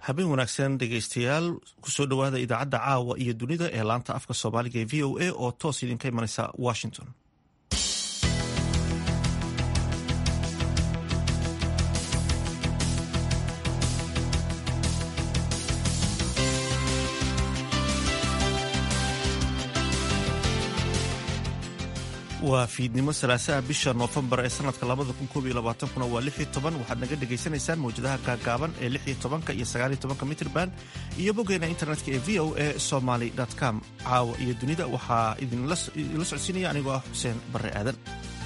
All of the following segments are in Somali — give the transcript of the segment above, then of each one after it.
habeen wanaagsan dhegaystayaal kusoo dhowaada idaacadda caawa iyo dunida ee laanta afka soomaaliga ee v o a oo toos idinka imanaysa washington waa fiidnimo salaasaha bisha noofembar ee sanadka kuna waa waxaad naga dhegaysanaysaan mawjadaha gaagaaban ee iyo mitrban iyo boggeena internetka ee v o a somaly com caawa iyo dunida waxaa idinla socodsiinaya anigoo ah xuseen barre aadan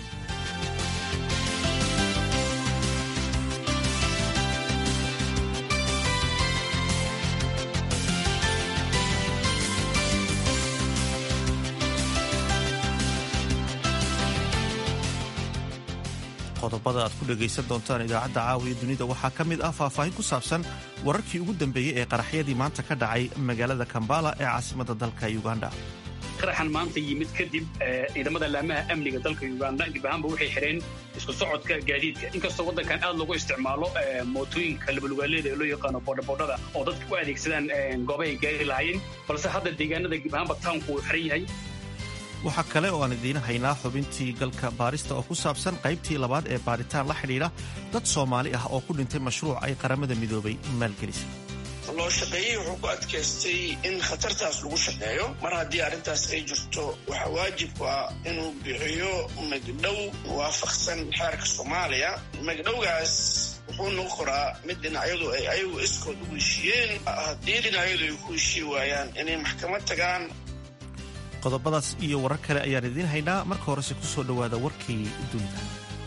qodobada aad ku dhegaysan doontaan idaacadda caawiya dunida waxaa ka mid ah faahfaahin ku saabsan wararkii ugu dambeeyey ee qaraxyadii maanta ka dhacay magaalada kambala ee caasimadda dalka uganda qaraxan maanta yimid kadib ciidamada laamaha amniga dalka uganda dib ahaanba waxay xidheen isku socodka gaadiidka inkastoo waddankan aad loogu isticmaalo mootooyinka labalugaaleeda ee loo yaqaano boodhaboodhada oo dadka u adeegsadaan goobahay gaari lahaayeen balse hadda deegaanada dib ahaanba tawnku uu xiran yahay waxaa kale oo aan idiin haynaa xubintii galka baarista oo ku saabsan qaybtii labaad ee baaritaan la xidhiidha dad soomaali ah oo ku dhintay mashruuc ay qaramada midoobay maalgelisay loo shaqeeyey wuxuu ku adkaystay in khatartaas lagu shaqeeyo mar haddii arrintaas ay jirto waxaa waajibku ah inuu bixiyo magdhow waafaqsan xeerka soomaaliya magdhowgaas wuxuu noqon koraa mid dhinacyadu ay ayagu iskood ugu heshiiyeen haddii dhinacyadu ay ku heshii waayaan inay maxkamad tagaan qodobadaas iyo warar kale ayaan idiin haynaa marka horese ku soo dhowaada warkii dunida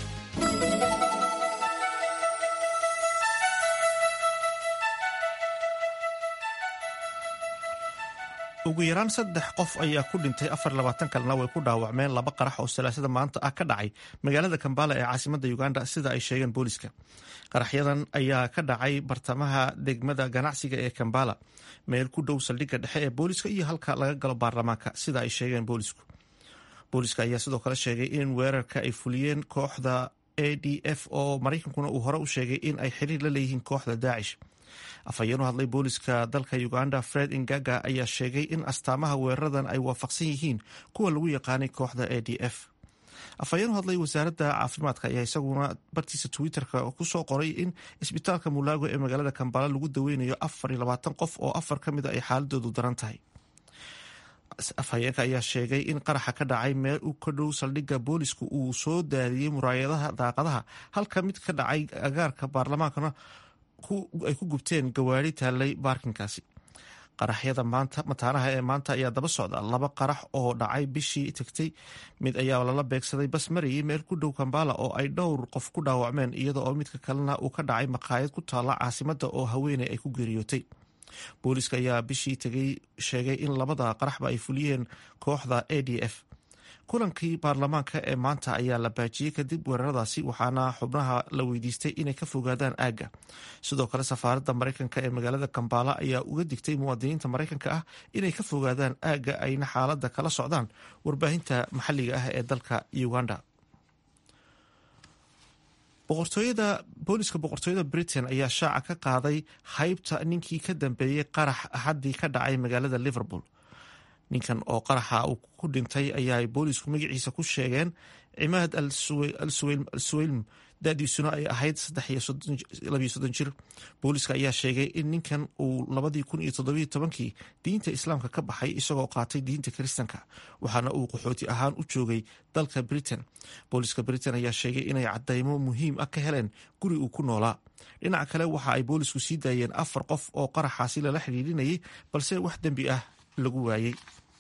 ugu yaraan saddex qof ayaa ku dhintay afar labaatan kalena way ku dhaawacmeen laba qarax oo salaasada maanta ah ka dhacay magaalada kambala ee caasimadda uganda sida ay sheegeen booliska qaraxyadan ayaa ka dhacay bartamaha degmada ganacsiga ee kambala meel ku dhow saldhigga dhexe ee booliska iyo halka laga galo baarlamaanka sida ay sheegeen boolisku booliska ayaa sidoo kale sheegay in weerarka ay fuliyeen kooxda a d f oo maraykankuna uu hore u sheegay in ay xiriir la leeyihiin kooxda daacish afhayeen u hadlay booliska dalka uganda fred ingaga ayaa sheegay in astaamaha weeraradan ay waafaqsan yihiin kuwa lagu yaqaanay kooxda a d f afhayeen u hadlay wasaaradda caafimaadka ayaa isaguna bartiisa twitterka kusoo qoray in isbitaalka mulaago ee magaalada kambala lagu daweynayo afar iyo labaatan qof oo afar ka mid a ay xaaladoodu daran tahay afhayeenka ayaa sheegay in qaraxa ka dhacay meel u ka dhow saldhigga boolisku uu soo daadiyey muraayadaha daaqadaha halka mid ka dhacay agaarka baarlamaankana ay ku gubteen gawaari taallay baarkinkaasi qaraxyada maanta mataanaha ee maanta ayaa daba socda laba qarax oo dhacay bishii tagtay mid ayaa lala beegsaday bas marayay meel ku dhow kambala oo ay dhowr qof ku dhaawacmeen iyada oo midka kalena uu ka dhacay maqaayad ku taalla caasimadda oo haweeney ay ku geeriyootay booliska ayaa bishii tegay sheegay in labada qaraxba ay fuliyeen kooxda a d f kulankii baarlamaanka ee maanta ayaa la baajiyey kadib weeraradaasi waxaana xubnaha la weydiistay inay ka fogaadaan aagga sidoo kale safaaradda maraykanka ee magaalada kambala ayaa uga digtay muwaadiniinta maraykanka ah inay ka fogaadaan aagga ayna xaaladda kala socdaan warbaahinta maxalliga ah ee dalka uganda boqortooyada booliska boqortooyada britain ayaa shaaca ka qaaday haybta ninkii ka dambeeyey qarax axaddii ka dhacay magaalada liverpool ninkan oo qaraxa uu ku dhintay ayaa boolisku magaciisa ku sheegeen cimaad al suweylm dadiisuna ay ahayd jir booliska ayaa sheegay in ninkan uu kii diinta islaamka ka baxay isagoo qaatay diinta kiristanka waxaana uu qaxooti ahaan u joogay dalka britain booliska britain ayaa sheegay inay cadaymo muhiim ah ka heleen guri uu ku noolaa dhinaca kale waxa ay boolisku sii daayeen afar qof oo qaraxaasi lala xidhiidhinayay balse wax dembi ah lagu waayey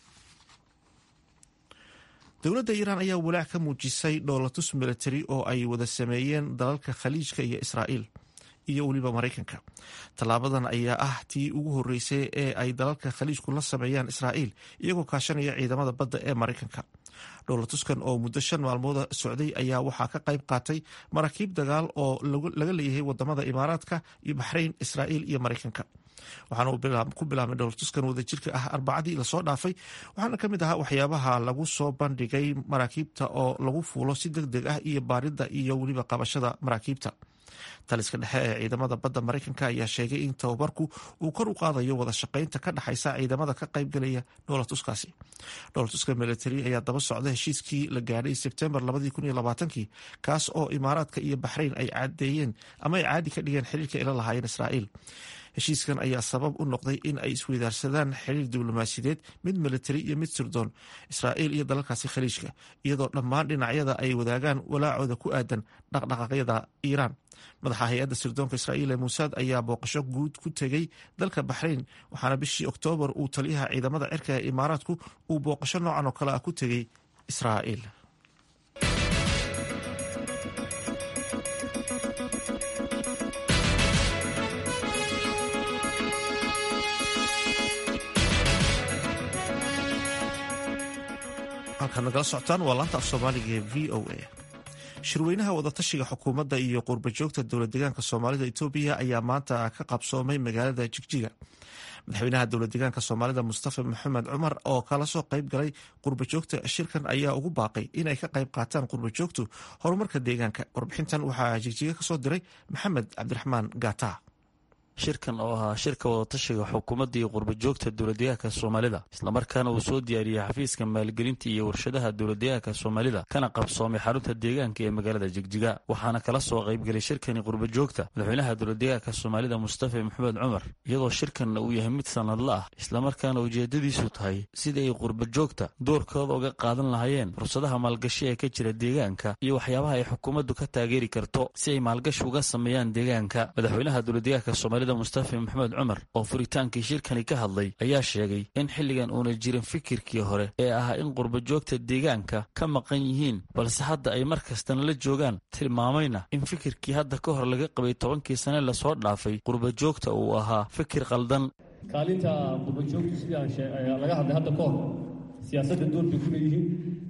dowladda iiraan ayaa walaac ka muujisay dhoolatus milatari oo ay wada sameeyeen dalalka khaliijka iyo israa'iil iyo weliba maraykanka tallaabadan ayaa ah tii ugu horreysay ee ay dalalka khaliijku la sameeyaan israa'iil iyagoo kaashanaya ciidamada badda ee maraykanka dhowlatuskan oo muddo shan maalmooda socday ayaa waxaa ka qayb qaatay maraakiib dagaal oo laga leeyahay wadamada imaaraadka iyo baxrayn israa'iil iyo maraykanka waxaana ku bilaabmay dhowlatuskan wadajirka ah arbacadii lasoo dhaafay waxaana ka mid ahaa waxyaabaha lagu soo bandhigay maraakiibta oo lagu fuulo si deg deg ah iyo baaridda iyo weliba qabashada maraakiibta taliska dhexe ee ciidamada badda maraykanka ayaa sheegay in tababarku uu kor u qaadayo wada shaqaynta ka dhexaysa ciidamada ka qaybgalaya dhoolatuskaasi dhoolatuska militari ayaa daba socda heshiiskii la gaadhay sebtembar kii kaas oo imaaraadka iyo baxrayn ay cadeeyeen ama ay caadi ka dhigeen xiriirka ila lahaayeen israa'iil heshiiskan ayaa sabab u noqday in ay isweydaarsadaan xiriir diblomaasiyadeed mid militari iyo mid sirdoon israa'iil iyo dalalkaasi khaliijka iyadoo dhammaan dhinacyada ay wadaagaan walaacooda ku aadan dhaqdhaqaaqyada iiraan madaxa hay-adda sirdoonka israa'iil ee muusaad ayaa booqasho guud ku tegey dalka baxrayn waxaana bishii oktoobar uu taliyaha ciidamada cirka ee imaaraadku uu booqasho noocan oo kale ah ku tegey israa'iil halkaad nagala socotaan waa laanta af soomaaliga ee v o a shirweynaha wadatashiga xukuumadda iyo qurbajoogta dowlad deegaanka soomaalida etoobiya ayaa maanta ka qabsoomay magaalada jigjiga madaxweynaha dowlad deegaanka soomaalida mustafa maxamed cumar oo kala soo qayb galay qurbajoogta shirkan ayaa ugu baaqay inay ka qayb qaataan qurbajoogtu horumarka deegaanka warbixintan waxaa jigjiga kasoo diray maxamed cabdiraxmaan gata shirkan oo ahaa shirka wadatashiga xukuumadda iyo qurbajoogta dowladdeegaanka soomaalida islamarkaana uu soo diyaariyey xafiiska maalgelinta iyo warshadaha dowladdeegaanka soomaalida kana qabsoomay xarunta deegaanka ee magaalada jigjiga waxaana kala soo qaybgelay shirkani qurbajoogta madaxweynaha dowladdeegaanka soomaalida mustafa maxamed cumar iyadoo shirkanna uu yahay mid sanadla ah islamarkaana ujeedadiisu tahay sidii ay qurbajoogta doorkooda uga qaadan lahaayeen fursadaha maalgashi ee ka jira deegaanka iyo waxyaabaha ay xukuumaddu ka taageeri karto si ay maalgashi uga sameeyaan deegaanka madaxweynaha dowladdeegaanka soomaalida mustafa maxamed cumar oo furitaankii shirkani ka hadlay ayaa sheegay in xilligan uuna jirin fikirkii hore ee ahaa in qurbajoogta deegaanka ka maqan yihiin balse hadda ay mar kastana la joogaan tilmaamayna in fikirkii hadda ka hor laga qabay tobankii sane lasoo dhaafay qurbajoogta uu ahaa fikir qaldan kaalinta qurbajoogtu sidii laga hadlay hadda ka hor siyaasadda door bay ku leeyihiin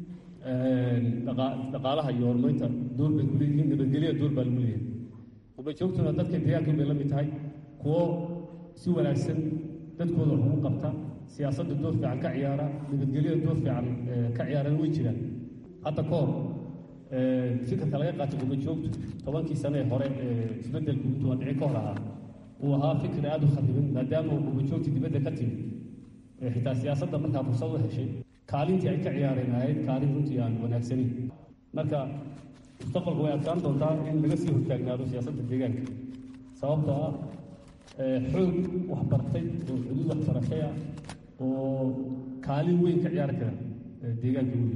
dhaqaalaha iyo horumarinta door bay ku leeyihiin nabadgelya door baa lagu leeyahay qurbajoogtuna dadka deegaanka bay la mid tahay kuwo si wanaagsan dadkooda wax ugu qabta siyaasadda door fiican ka ciyaara nabadgelyada door fiican ka ciyaarana way jiraan hadda ka hor fikirka laga qaatay qurbajoogtu tobankii sane ee hore isbeddelku intuu dhici ka hor ahaa uu ahaa fikir aada u khariban maadaama uu qurbajoogta dibadda ka timid xitaa siyaasadda markaa fursad u heshay kaalintii ay ka ciyaareen ahayd kaalin runtii aan wanaagsaneyn marka mustaqbalku way adkaan doontaa in laga sii hortaagnaado siyaasadda deegaanka sababtoo ah xoog waxbartay oo xuduud waxbarashay ah oo kaalin weyn ka ciyaari kara deegaanka weyn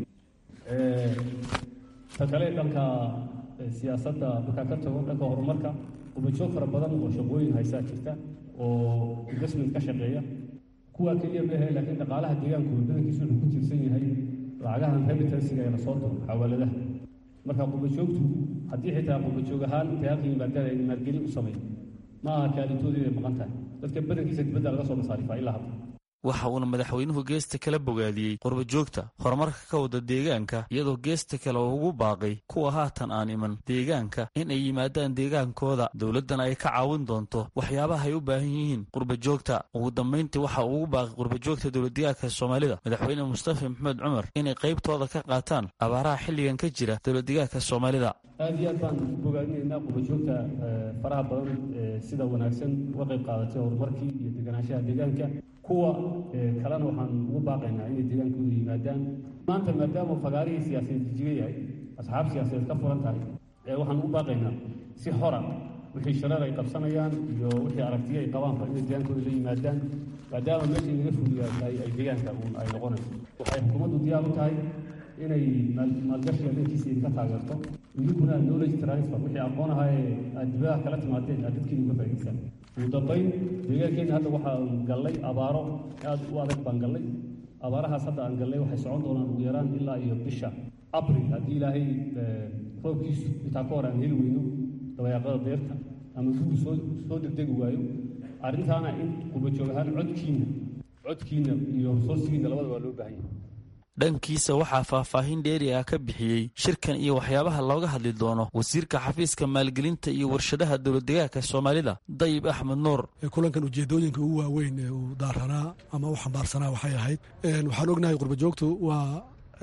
ta kale dhanka siyaasadda markaa ka tago dhanka horumarka ubajoog fara badan oo shaqooyin haysaa jirta oo investment ka shaqeeya kuwaa keliya mehe laakiin dhaqaalaha deegaanku badankiisu wuxuu ku tiirsan yahay lacagahan remittansiga ee lasoo diro xawaaladaha marka qurbajoogtu haddii xitaa qurbajoog ahaan intay halka yimaadaan ay maalgelin u sameyn ma aha kaalintoodii bay maqan tahay dadka badankiisa dibadda laga soo masaarifaa ilaa hadda waxa uuna madaxweynuhu geesta kala bogaadiyey qurbajoogta horumarka ka wada deegaanka iyadoo geesta kale oo ugu baaqay kuwa haatan aan iman deegaanka in ay yimaadaan deegaankooda dowladdana ay ka caawin doonto waxyaabaha ay u baahan yihiin qurbajoogta ugu dambayntii waxa uu ugu baaqay qurbajoogta dowladdeegaanka soomaalida madaxweyne mustafa maxamed cumar inay qaybtooda ka qaataan abaaraha xilligan ka jira dowladdeegaanka soomaalida aada iyo aad baan u bogaadinaynaa qurbajoogta faraha badan sida wanaagsan uga qayb qaadatay horumarkii iyo deganaanshaha deegaanka kuwa kalena waxaan ugu baaqaynaa inay deegaankooda yimaadaan maanta maadaama fagaarihii siyaasadeed jijiga yahay asxaab siyaasadeed ka furan tahay waxaan ugu baaqaynaa si xora wixii shareer ay qabsanayaan iyo wixii aragtiyo ay qabaanba inay deegaankooda la yimaadaan maadaama meeshii laga fuliyaa ay deegaanka uun ay noqonayso waxay xukuumaddu diyaar u tahay inay maalgashiga dhankiisa idinka taageerto idinkuna knowledge transfer wixii aqoon ahaa ee aad dibadaha kala timaadeen aad dadkiina uga faa'idaysaan ugu dambayn deegaankeenna hadda waxaan gallay abaaro aad u adag baan gallay abaarahaas hadda aan gallay waxay socon doonaan ugu yaraan ilaa iyo bisha abril haddii ilaahay roobkiisu intaa ka hor aan heli weyno dabayaaqada deerta ama gugu soo soo degdegi waayo arrintaana in qurbajoog ahaan codkiina codkiina iyo resoursigiina labadaba waa loo baahan yahay dhankiisa waxaa faahfaahin dheeri ah ka bixiyey shirkan iyo waxyaabaha looga hadli doono wasiirka xafiiska maalgelinta iyo warshadaha dowladdeegaanka soomaalida dayib axmed nuur kulankan ujeedooyinka ugu waaweyn ee uu daaranaa ama u xambaarsanaa waxay ahayd waxaan ognahay qurbajoogtu waa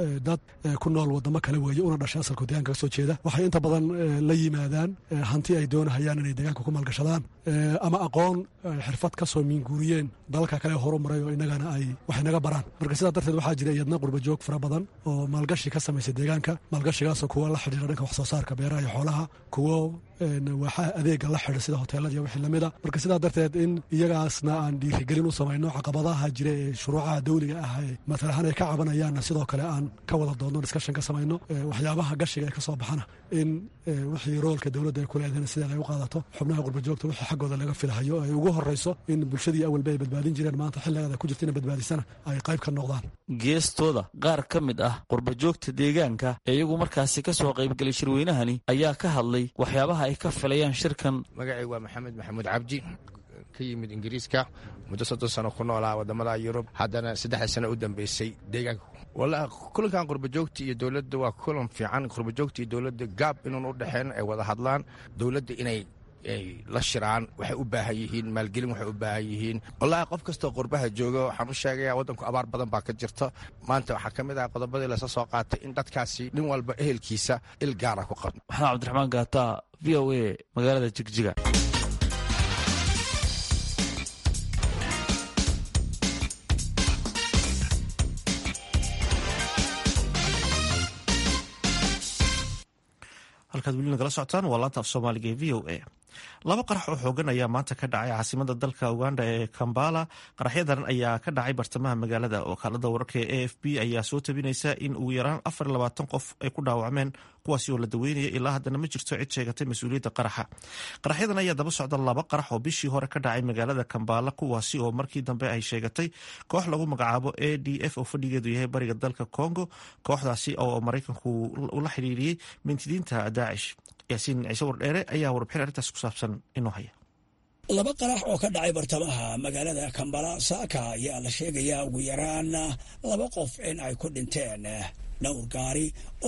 dad ku nool wadamo kale weeye una dhashay asalku deegaanka ka soo jeeda waxay inta badan la yimaadaan hanti ay doonahayaan inay deegaanka ku maalgashadaan ama aqoon xirfad ka soo miinguuriyeen dalalka kale horu maray oo inagana ay wax inaga baraan marka sidaa darteed waxaa jira iyadna qurbajoog fara badan oo maalgashi ka samaysa deegaanka maalgashigaasoo kuwa la xidhiira dhanka wax soo saarka beeraha iyo xoolaha kuwo waaxaha adeega la xidha sida hoteelada iyo wixii lamid a marka sidaa darteed in iyagaasna aan dhiirigelin u samayno caqabadaha jira ee shuruucaha dawliga ah ee matalahaan ay ka cabanayaanna sidoo kale aan ka wada doodno discussion ka samayno waxyaabaha gashiga ee ka soo baxana in wixii roolka dowladda ay ku leedahen sideeda ay u qaadato xubnaha qurbajoogta wixii xaggooda laga filahayo ay ugu horreyso in bulshadii awalba ay badbaadin jireen maanta xilligeeda ku jirta ina badbaadisana ay qayb ka noqdaan geestooda qaar ka mid ah qurbajoogta deegaanka ee iyagu markaasi ka soo qaybgelay shirweynahani ayaa ka hadlay waxyaabaha ay ka filayaan shirkan magacay waa maxamed maxamuud cabdi ka yimid ingiriiska muddo soddon sano ku noolaa wadamada yurub haddana saddexda sano u dambeysay deegaanka wallaahi kulankan qurbajoogta iyo dowladda waa kulan fiican qurbajoogta iyo dowladda gaab inuun u dhexeen ay wada hadlaan dowladda inay ay la shiraan waxay u baahan yihiin maalgelin waxay u baahan yihiin wallaahi qof kastoo qurbaha jooga waxaan u sheegayaa waddanku abaar badan baa ka jirta maanta waxaa ka mid ah qodobadii lasa soo qaatay in dadkaasi nin walba ehelkiisa il gaara ku qabno maxamed cabdiraxmaan gaata v o a magaalada jigjiga halkaad weli nagala socotaan waa laanta af soomaaliga ee v o a laba qarax oo xoogan ayaa maanta ka dhacay caasimada dalka uganda ee kambala qaraxyadan ayaa ka dhacay bartamaha magaalada wakaalada wararka ee a f b ayaa soo tabinaysa in ugu yaraan afar iyo labaatan qof ay ku dhaawacmeen kuwaasi oo la daweynaya ilaa haddana ma jirto cid sheegatay mas-uuliyadda qaraxa qaraxyadan ayaa daba socda laba qarax oo bishii hore ka dhacay magaalada kambala kuwaasi oo markii dambe ay sheegatay koox lagu magacaabo a d f oo fadhigeedu yahay bariga dalka congo kooxdaasi oo maraykanku ula xidhiiriyey mintidiinta daacish yaasiin ciise wardheere ayaa warbixin arrintaas ku saabsan inoo haya laba qarax oo ka dhacay bartamaha magaalada kambala saaka ayaa la sheegayaa ugu yaraan laba qof in ay ku dhinteen dhowr gaari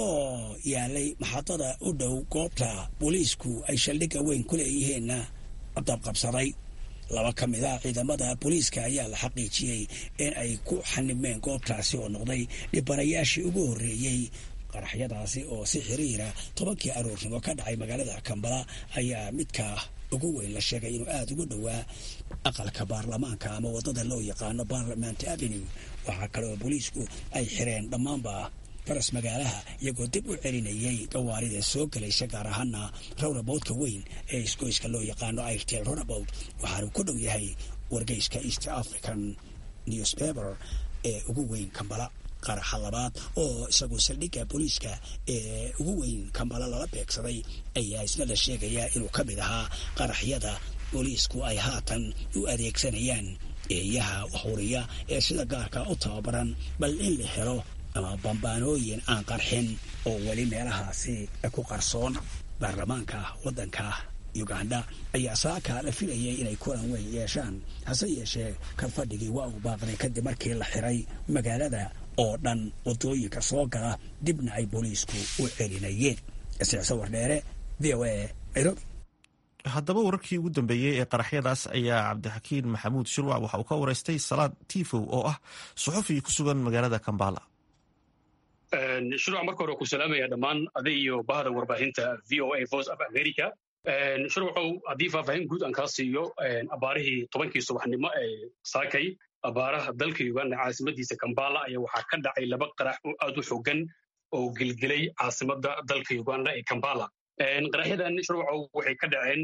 oo yaalay maxadada u dhow goobta booliisku ay shaldhigga weyn ku leeyihiin dabqabsaday laba ka mid a ciidamada booliiska ayaa la xaqiijiyey in ay ku xanibmeen goobtaasi oo noqday dhibanayaashii ugu horreeyey qaraxyadaasi oo si xiriira tobankii aroornimo ka dhacay magaalada kambala ayaa midka ugu weyn la sheegay inuu aada ugu dhowaa aqalka baarlamaanka ama waddada loo yaqaano parliament avenue waxaa kale oo booliisku ay xireen dhammaanba faras magaalaha iyagoo dib u celinayay gawaarida soo gelaysa gaar ahaana rawnaboodka weyn ee isgoyska loo yaqaano airtel rawnabood waxaanu ku dhow yahay wargeyska east african newspaper ee ugu weyn kambala qaraxa labaad oo isagu saldhigga booliiska ee ugu weyn kambala lala beegsaday ayaa isna la sheegayaa inuu ka mid ahaa qaraxyada booliisku ay haatan u adeegsanayaan eeyaha huriya ee sida gaarka u tababaran bal in la helo ama bambaanooyin aan qarxin oo weli meelahaasi ku qarsoon baarlamaanka waddanka uganda ayaa saaka la filayay inay kulan weyn yeeshaan hase yeeshee kalfadhigii waa uu baaqday kadib markii la xiray magaalada oo dhan waddooyinka soo gala dibna ay booliisku u celinayeen isicso wardheere v o a nairobi haddaba wararkii ugu dambeeyey ee qaraxyadaas ayaa cabdixakiin maxamuud shirwac waxa uu ka wareystay salaad tifow oo ah suxufi ku sugan magaalada kambala shirwac marka hore ku salaamaya dhammaan adig iyo bahda warbaahinta v o a voice of america shirwacow haddii faahfaahin guud aan kaa siiyo abaarihii tobankii subaxnimo ee saakay abaaraha dalka uganda caasimadiisa kambala ayaa waxaa ka dhacay laba qarax oo aad u xogan oo gelgelay caasimada dalka uganda ee kambala qaraxyadan shirwacow waxay ka dhaceen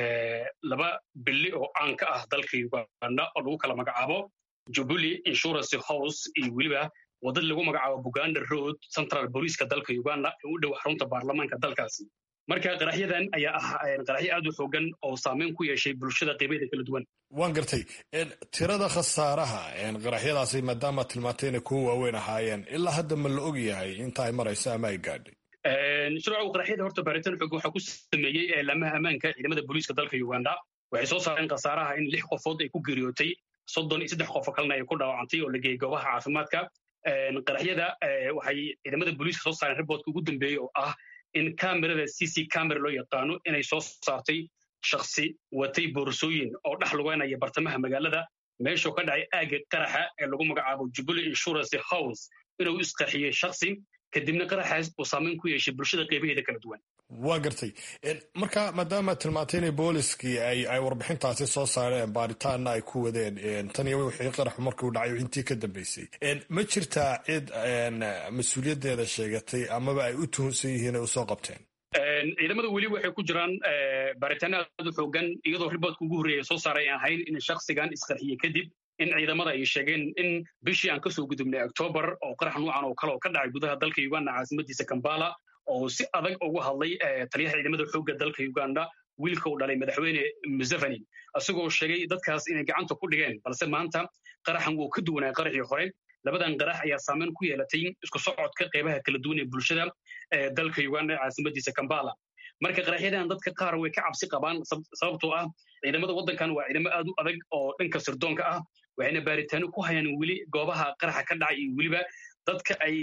laba bili oo caan ka ah dalka uganda oo lagu kala magacaabo jubilee insurance house iyo weliba wadad lagu magacaabo buganda road central booliiska dalka uganda ee u dhow xarunta baarlamaanka dalkaasi marka qaraxyadan ayaa ah qaraxyo aad u xoogan oo saameyn ku yeeshay bulshada qeybaheeda kala duwan waan gartay tirada khasaaraha qaraxyadaasi maadaama tilmaantay inay kuwa waaweyn ahaayeen ilaa hadda ma la og yahay inta ay marayso ama ay gaadhay shirwacow qaraxyada horta baaritaan xoog waxaa ku sameeyey eelaamaha ammaanka ciidamada booliiska dalka uganda waxay soo saareen khasaaraha in lix qofood ay ku geeriyootay soddon iyo saddex qofo kalena ay ku dhaawacantay oo la geeyey goobaha caafimaadka qaraxyada waxay ciidamada booliiska soo saareen riboodka ugu dambeeyey oo ah in kamerada c c camera loo yaqaano inay soo saartay shaksi watay boorsooyin oo dhex lugeynaya bartamaha magaalada meeshuu ka dhacay aagga qaraxa ee lagu magacaabo jubilee insurance house inuu isqarxiyey shaksi kadibna qaraxaas uu saameyn ku yeeshay bulshada qeybaheeda kala duwan waa gartay marka maadaama tilmaantay inay booliskii ay warbixintaasi soo saareen baaritaanna ay ku wadeen tan iyo wixii qaraxu markuu dhacay intii ka dambeysay ma jirtaa cid mas-uuliyaddeeda sheegatay amaba ay u tuhunsan yihiin ay usoo qabteen ciidamada weli waxay ku jiraan baaritaano aad u xoogan iyadoo riboodka ugu horreeya soo saaray ahayn in shaksigan isqarxiye kadib in ciidamada ay sheegeen in bishii aan kasoo gudubnay octoobar oo qarax nuucan oo kale oo ka dhacay gudaha dalka uganda caasimadiisa kambala oo si adag ugu hadlay taliyaha ciidamada xoogga dalka uganda wiilka uu dhalay madaxweyne museveni isagoo sheegay dadkaas inay gacanta ku dhigeen balse maanta qaraxan wuu ka duwanaa qaraxii hore labadan qarax ayaa saameyn ku yeelatay isku socodka qeybaha kala duwan ee bulshada ee dalka uganda caasimadiisa kambala marka qaraxyadan dadka qaar way ka cabsi qabaan sababtoo ah ciidamada waddankan waa ciidamo aad u adag oo dhanka sirdoonka ah waxayna baaritaano ku hayaan weli goobaha qaraxa ka dhacay iyo weliba dadka ay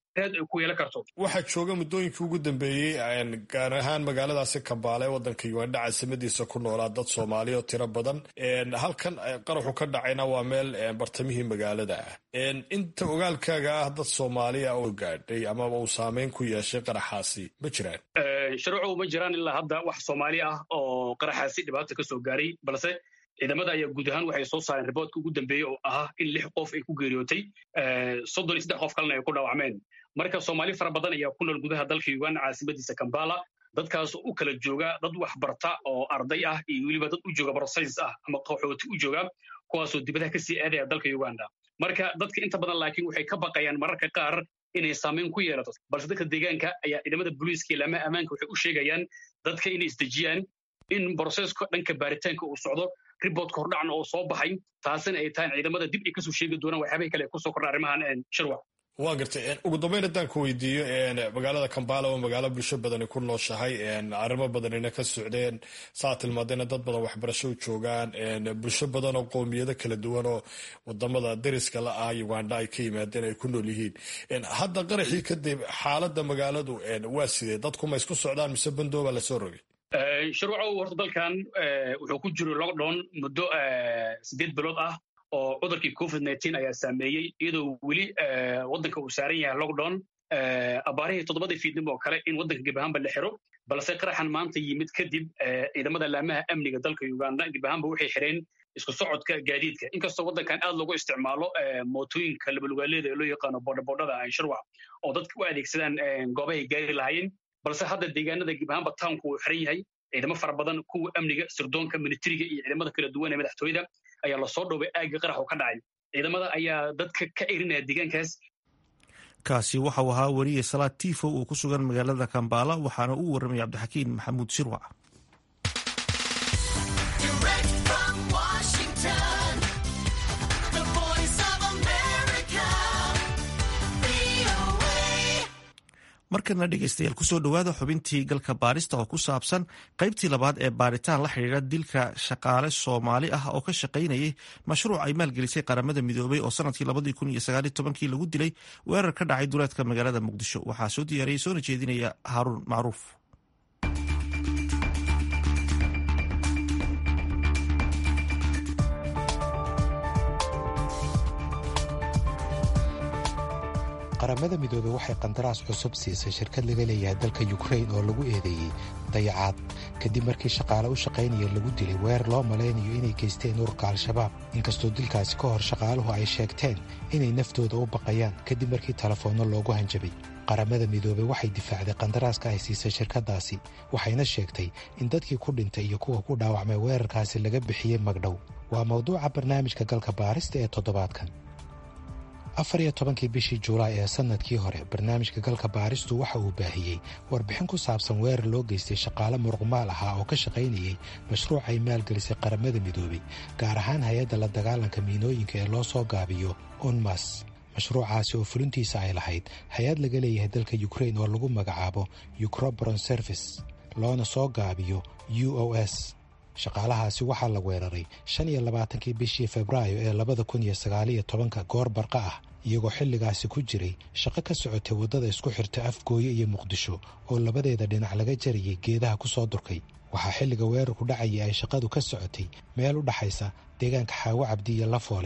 waxaa jooga muddooyinkii ugu dambeeyey gaar ahaan magaaladaasi kambaale ee waddanka uganda caasimadiisa ku noolaa dad soomaaliya oo tiro badan halkan qaraxu ka dhacayna waa meel bartamihii magaalada ah inta ogaalkaaga ah dad soomaaliya oo gaadhay amaba uu saameyn ku yeeshay qaraxaasi ma jiraan sharuucu ma jiraan ilaa hadda wax soomaali ah oo qaraxaasi dhibaata ka soo gaaray balse ciidamada ayaa guud ahaan waxay soo saareen riboodka ugu dambeeyey oo ahaa in lix qof ay ku geeriyootay soddon iyo saddex qof kalena ay ku dhaawacmeen marka soomaali fara badan ayaa ku nool gudaha dalka uganda caasimadiisa kambala dadkaas u kala jooga dad wax barta oo arday ah iyo weliba dad u jooga brosayns ah ama qaxooti u jooga kuwaasoo dibadaha kasii aadaya dalka uganda marka dadka inta badan laakiin waxay ka baqayaan mararka qaar inay saameyn ku yeelato balse dadka deegaanka ayaa ciidamada booliiska iyo laamaha ammaanka waxay u sheegayaan dadka inay isdejiyaan in broseska dhanka baaritaanka uu socdo riboodka hordhacna oo soo baxay taasina ay tahay ciidamada dib ay kasoo sheegi doonaan waxyaabay kale kusoo kordha arrimahan shirwa waa gartay ugu dambeyn haddaan ku weydiiyo magaalada kambala oo magaalo bulsho badani ku nooshahay arrimo badanina ka socdeen saa tilmaadayna dad badan waxbarasho u joogaan bulsho badan oo qoomiyado kala duwan oo wadamada dariska la ah uganda ay ka yimaadeen ay ku nool yihiin hadda qaraxii kadib xaaladda magaaladu waa sidee dadku ma isku socdaan mise bandooba lasoo rogay sharwacow horta dalkan wuxuu ku jiro lockdown muddo siddeed bilood ah oo cudurkii covid nteen ayaa saameeyey iyadoo weli waddanka uu saaran yahay lockdown abaarihii toddobadii fiidnimo oo kale in waddanka gebahaanba la xiro balse qaraxan maanta yimid kadib ciidamada laamaha amniga dalka uganda gebahaanba waxay xireen isku socodka gaadiidka inkastoo waddankan aad loogu isticmaalo mootooyinka labalugaaleeda ee loo yaqaano boodhabodhada shirwac oo dadka u adeegsadaan goobahay gaari lahaayeen balse hadda deegaanada gebahaanba townku uu xiran yahay ciidamo fara badan kuwa amniga sirdoonka militariga iyo ciidamada kala duwan ee madaxtooyada ayaa lasoo dhowbay aagga qarax oo ka dhacay ciidamada ayaa dadka ka erinaya deegaankaas kaasi waxau ahaa weriye salaad tifow oo ku sugan magaalada kambala waxaana uu warramay cabdixakiin maxamuud shirwac markana dhegeystayaal kusoo dhowaada xubintii galka baarista oo ku saabsan qaybtii labaad ee baaritaan la xidhiidha dilka shaqaale soomaali ah oo ka shaqaynayay mashruuc ay maalgelisay qaramada midoobay oo sanadkii labadii kun iyo sagaaliy tobankii lagu dilay weerar ka dhacay duleedka magaalada muqdisho waxaa soo diyaariyay soona jeedinaya haaruun macruuf qaramada midoobey waxay qandaraas cusub siisay shirkad laga leeyahay dalka yukrain oo lagu eedeeyey dayacaad kadib markii shaqaale u shaqaynaya lagu dilay weer loo malaynayo inay geysteen ururka al-shabaab inkastoo dilkaasi ka hor shaqaaluhu ay sheegteen inay naftooda u baqayaan kadib markii telefoonno loogu hanjabay qaramada midoobey waxay difaacday qandaraaska ay siisay shirkaddaasi waxayna sheegtay in dadkii ku dhintay iyo kuwa ku dhaawacmay weerarkaasi laga bixiyey magdhow waa mawduuca barnaamijka galka baarista ee toddobaadkan afar iyo tobankii bishii juulaay ee sannadkii hore barnaamijka galka baaristu waxa uu baahiyey warbixin ku saabsan weerar loo geystay shaqaale muruqmaal ahaa oo ka shaqaynayey mashruuc ay maalgelisay qaramada midoobey gaar ahaan hay-adda la dagaalanka miinooyinka ee loo soo gaabiyo unmas mashruucaasi oo fulintiisa ay lahayd hay-ad laga leeyahay dalka yukrain oo lagu magacaabo ukroboron service loona soo gaabiyo u o s shaqaalahaasi waxaa la weeraray shan iyo labaatankii bishii febraayo ee labada kun iyo sagaaliyo tobanka goor barqa ah iyagoo xilligaasi ku jiray shaqo ka socotay waddada isku xirta afgooye iyo muqdisho oo labadeeda dhinac laga jarayay geedaha ku soo durkay waxaa xilliga weerarku dhacayay ay shaqadu ka socotay meel u dhaxaysa deegaanka xaawo cabdi iyo lafoole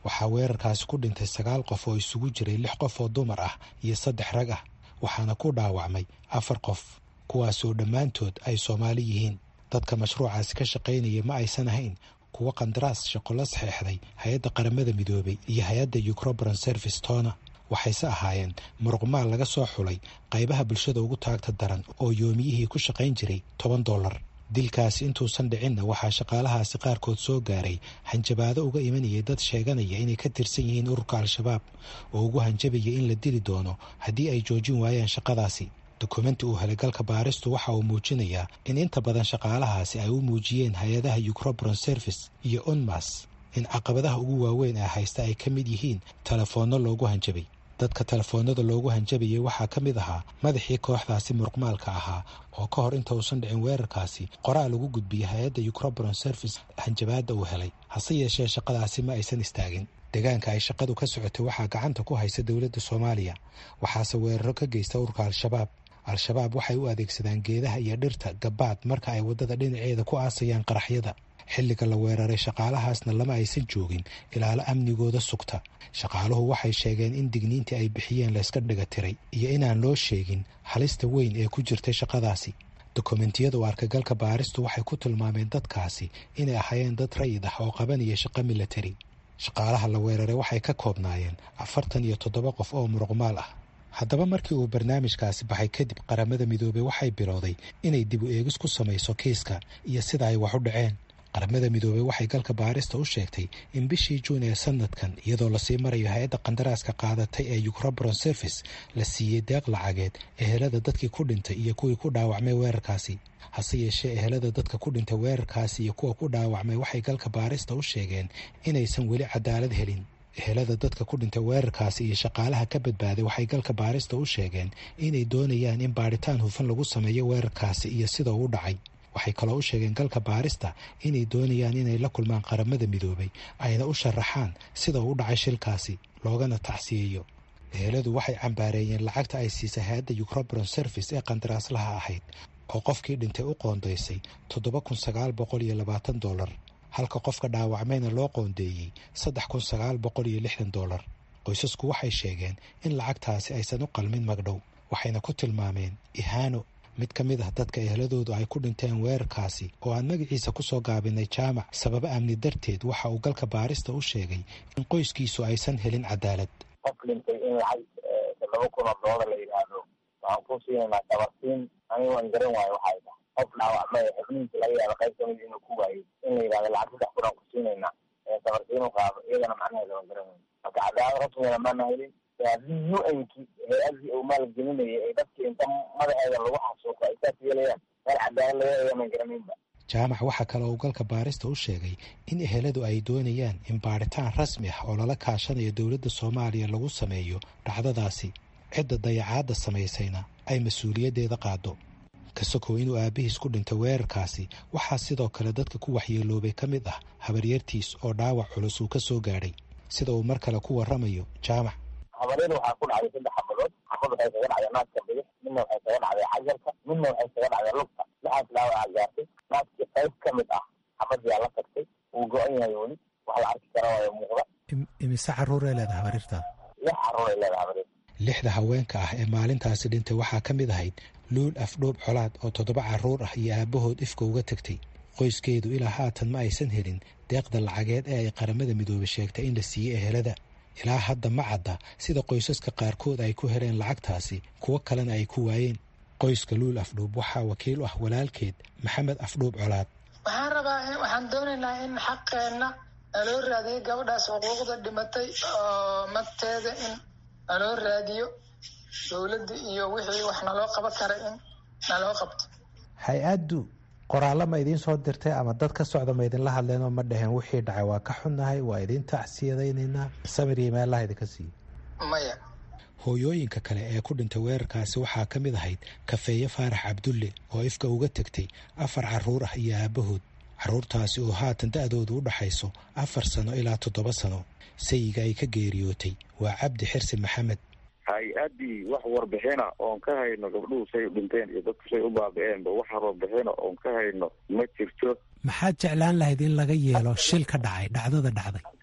waxaa weerarkaasi ku dhintay sagaal qof oo isugu jiray lix qof oo dumar ah iyo saddex rag ah waxaana ku dhaawacmay afar qof kuwaasoo dhammaantood ay soomaali yihiin dadka mashruucaasi ka shaqaynaya ma aysan ahayn kuwo qandaraas shaqo la saxeexday hay-adda qaramada midoobay iyo hay-adda ucrobron service tona waxayse ahaayeen muruqmaal laga soo xulay qaybaha bulshada ugu taagta daran oo yoomiyihii ku shaqayn jiray toban dollar dilkaasi intuusan dhicinna waxaa shaqaalahaasi qaarkood soo gaaray hanjabaado uga imanayay dad sheeganaya inay ka tirsan yihiin ururka al-shabaab oo ugu hanjabaya in la dili doono haddii ay joojin waayaan shaqadaasi dokumenti uu helay galka baaristu waxa uu muujinayaa in inta badan shaqaalahaasi ay u muujiyeen hay-adaha ucrobron service iyo unmas in caqabadaha ugu waaweyn ee haysta ay ka mid yihiin telefoonno loogu hanjabay dadka telefoonada loogu hanjabayay waxaa ka mid ahaa madaxii kooxdaasi muruqmaalka ahaa oo ka hor inta uusan dhicin weerarkaasi qoraal ugu gudbiyay hay-adda ucrobron service hanjabaadda uu helay hase yeeshee shaqadaasi ma aysan istaagin deegaanka ay shaqadu ka socotay waxaa gacanta ku haysa dowladda soomaaliya waxaase weeraro ka geysta ururka al-shabaab al-shabaab waxay u adeegsadaan geedaha iyo dhirta gabaad marka ay waddada dhinaceeda ku aasayaan qaraxyada xilliga la weeraray shaqaalahaasna lama aysan joogin ilaalo amnigooda sugta shaqaaluhu waxay sheegeen in digniintii ay bixiyeen layska dhiga tiray iyo inaan loo sheegin halista weyn ee ku jirtay shaqadaasi dokumentiyada u arkagalka baaristu waxay ku tilmaameen dadkaasi inay ahaayeen dad rayid ah oo qabanaya shaqo milatari shaqaalaha la weeraray waxay ka koobnaayeen afartan iyo toddoba qof oo muruqmaal ah haddaba markii uu barnaamijkaasi baxay kadib qaramada midoobey waxay bilowday inay dib u eegis ku samayso kiiska iyo sida ay wax u dhaceen qaramada midoobey waxay galka baarista u sheegtay in bishii juun ee sanadkan iyadoo lasii marayo hay-adda qandaraaska qaadatay ee ucrobron service la siiyey deeq lacageed ehelada dadkii ku dhintay iyo kuwii ku dhaawacmay weerarkaasi hase yeeshee ehelada dadka ku dhintay weerarkaasi iyo kuwa ku dhaawacmay waxay galka baarista u sheegeen inaysan weli cadaalad helin ehelada dadka ku dhintay weerarkaasi iyo shaqaalaha ka badbaaday waxay galka baarista u sheegeen inay doonayaan in baadhitaan hufan lagu sameeyo weerarkaasi iyo sida uu dhacay waxay kaloo u sheegeen galka baarista inay doonayaan inay la kulmaan qaramada midoobay ayna u sharaxaan sida uu u dhacay shilkaasi loogana tacsiyeeyo eheladu waxay cambaareeyeen lacagta ay siisay hay-adda ucrobron service ee qandaraaslaha ahayd oo qofkii dhintay u qoondaysay toddoba kun sagaal boqol iyo labaatan dollar halka qofka dhaawacmayna loo qoondeeyey saddex kun sagaal boqol iyo lixdan dollar qoysasku waxay sheegeen in lacagtaasi aysan u qalmin magdhow waxayna ku tilmaameen ihaano mid ka mid ah dadka eheladoodu ay ku dhinteen weerarkaasi oo aan magaciisa ku soo gaabinay jaamac sababo amni darteed waxa uu galka baarista u sheegay in qoyskiisu aysan helin cadaalad qof dhintay in lacag toddoba kun oo doolar la yidhaahdo waxaan ku siinaynaa dabarsiin aniga waan garan waayo waxay tahay qof dhaawacmay xubnihiisa laga yaaba qayb kamid inuu ku waayey in la yidhahdo lacag saddex kun aan ku siinaynaa dabarsiin u qaado iyadana macnaheeda waan garan waayo marka cadaalad rasmigana maana helin haddii u nki hay-adii uu maalgelinayay ay dadkii inta madaxeeda lagu xasuuqo ay saas yeelayaan meel cadaalad laga helayo maan garanaynba jaamac waxaa kale uu galka baarista u sheegay in eheladu ay doonayaan in baadhitaan rasmi ah oo lala kaashanayo dowladda soomaaliya lagu sameeyo dhacdadaasi cidda dayacaadda samaysayna ay mas-uuliyaddeeda qaado kasakow inuu aabihiis ku dhintay weerarkaasi waxaa sidoo kale dadka ku waxyeeloobay ka mid ah habaryartiis oo dhaawac culus uu ka soo gaadhay sida uu mar kale ku warramayo jaamac habaryada waxaa ku dhacday saddex xabadood xabad waxay kaga dhacday naaska bidix midna waxay kaga dhacday xajarka midna waxay kaga dhacday lugta lixaas dhaawaca gaartay naaskii qayb ka mid ah xabadyaa la tagtay wuu go-an yahay weli wax la arki kara waayo muuqda imise caruuray leedahay habaryarta lix caruuray leedahay habaryarta lixda haweenka ah ee maalintaasi dhintay waxaa ka mid ahayd luul afdhoob colaad oo toddoba carruur ah iyo aabbahood ifka uga tegtay qoyskeedu ilaa haatan ma aysan helin deeqda lacageed ee ay qaramada midoobay sheegtay in la siiyey ehelada ilaa hadda ma cadda sida qoysaska qaarkood ay ku heleen lacagtaasi kuwo kalena ay ku waayeen qoyska luul afdhuub waxaa wakiil u ah walaalkeed maxamed afdhuub colaad waxaan rabaa waxaan doonaynaa in xaqeenna naloo raadiyo gabadhaas xuquuqda dhimatay oo magteeda in naloo raadiyo dowladda iyo wixii wax naloo qaban kara in naloo qabto hay-addu qoraallo ma idiin soo dirtay ama dad ka socda ma idinla hadleenoo ma dhaheen wixii dhacay waa ka xunnahay waa idiin tacsiyadaynaynaa samir iyo meelaha idinka siiyo maya hooyooyinka kale ee ku dhintay weerarkaasi waxaa ka mid ahayd kafeeye faarax cabdulle oo ifka uga tegtay afar carruur ah iyo aabbahood carruurtaasi oo haatan da-doodu u dhaxayso afar sano ilaa toddoba sano sayiga ay ka geeriyootay waa cabdi xirsi maxamed hay-addii wax warbixina oon ka hayno gabdhuhu say u dhinteen iyo dadku say u baabi-eenba wax warbixina oon ka hayno ma jirto maxaad jeclaan lahayd in laga yeelo shil ka dhacay dhacdada dhacday haddii dadka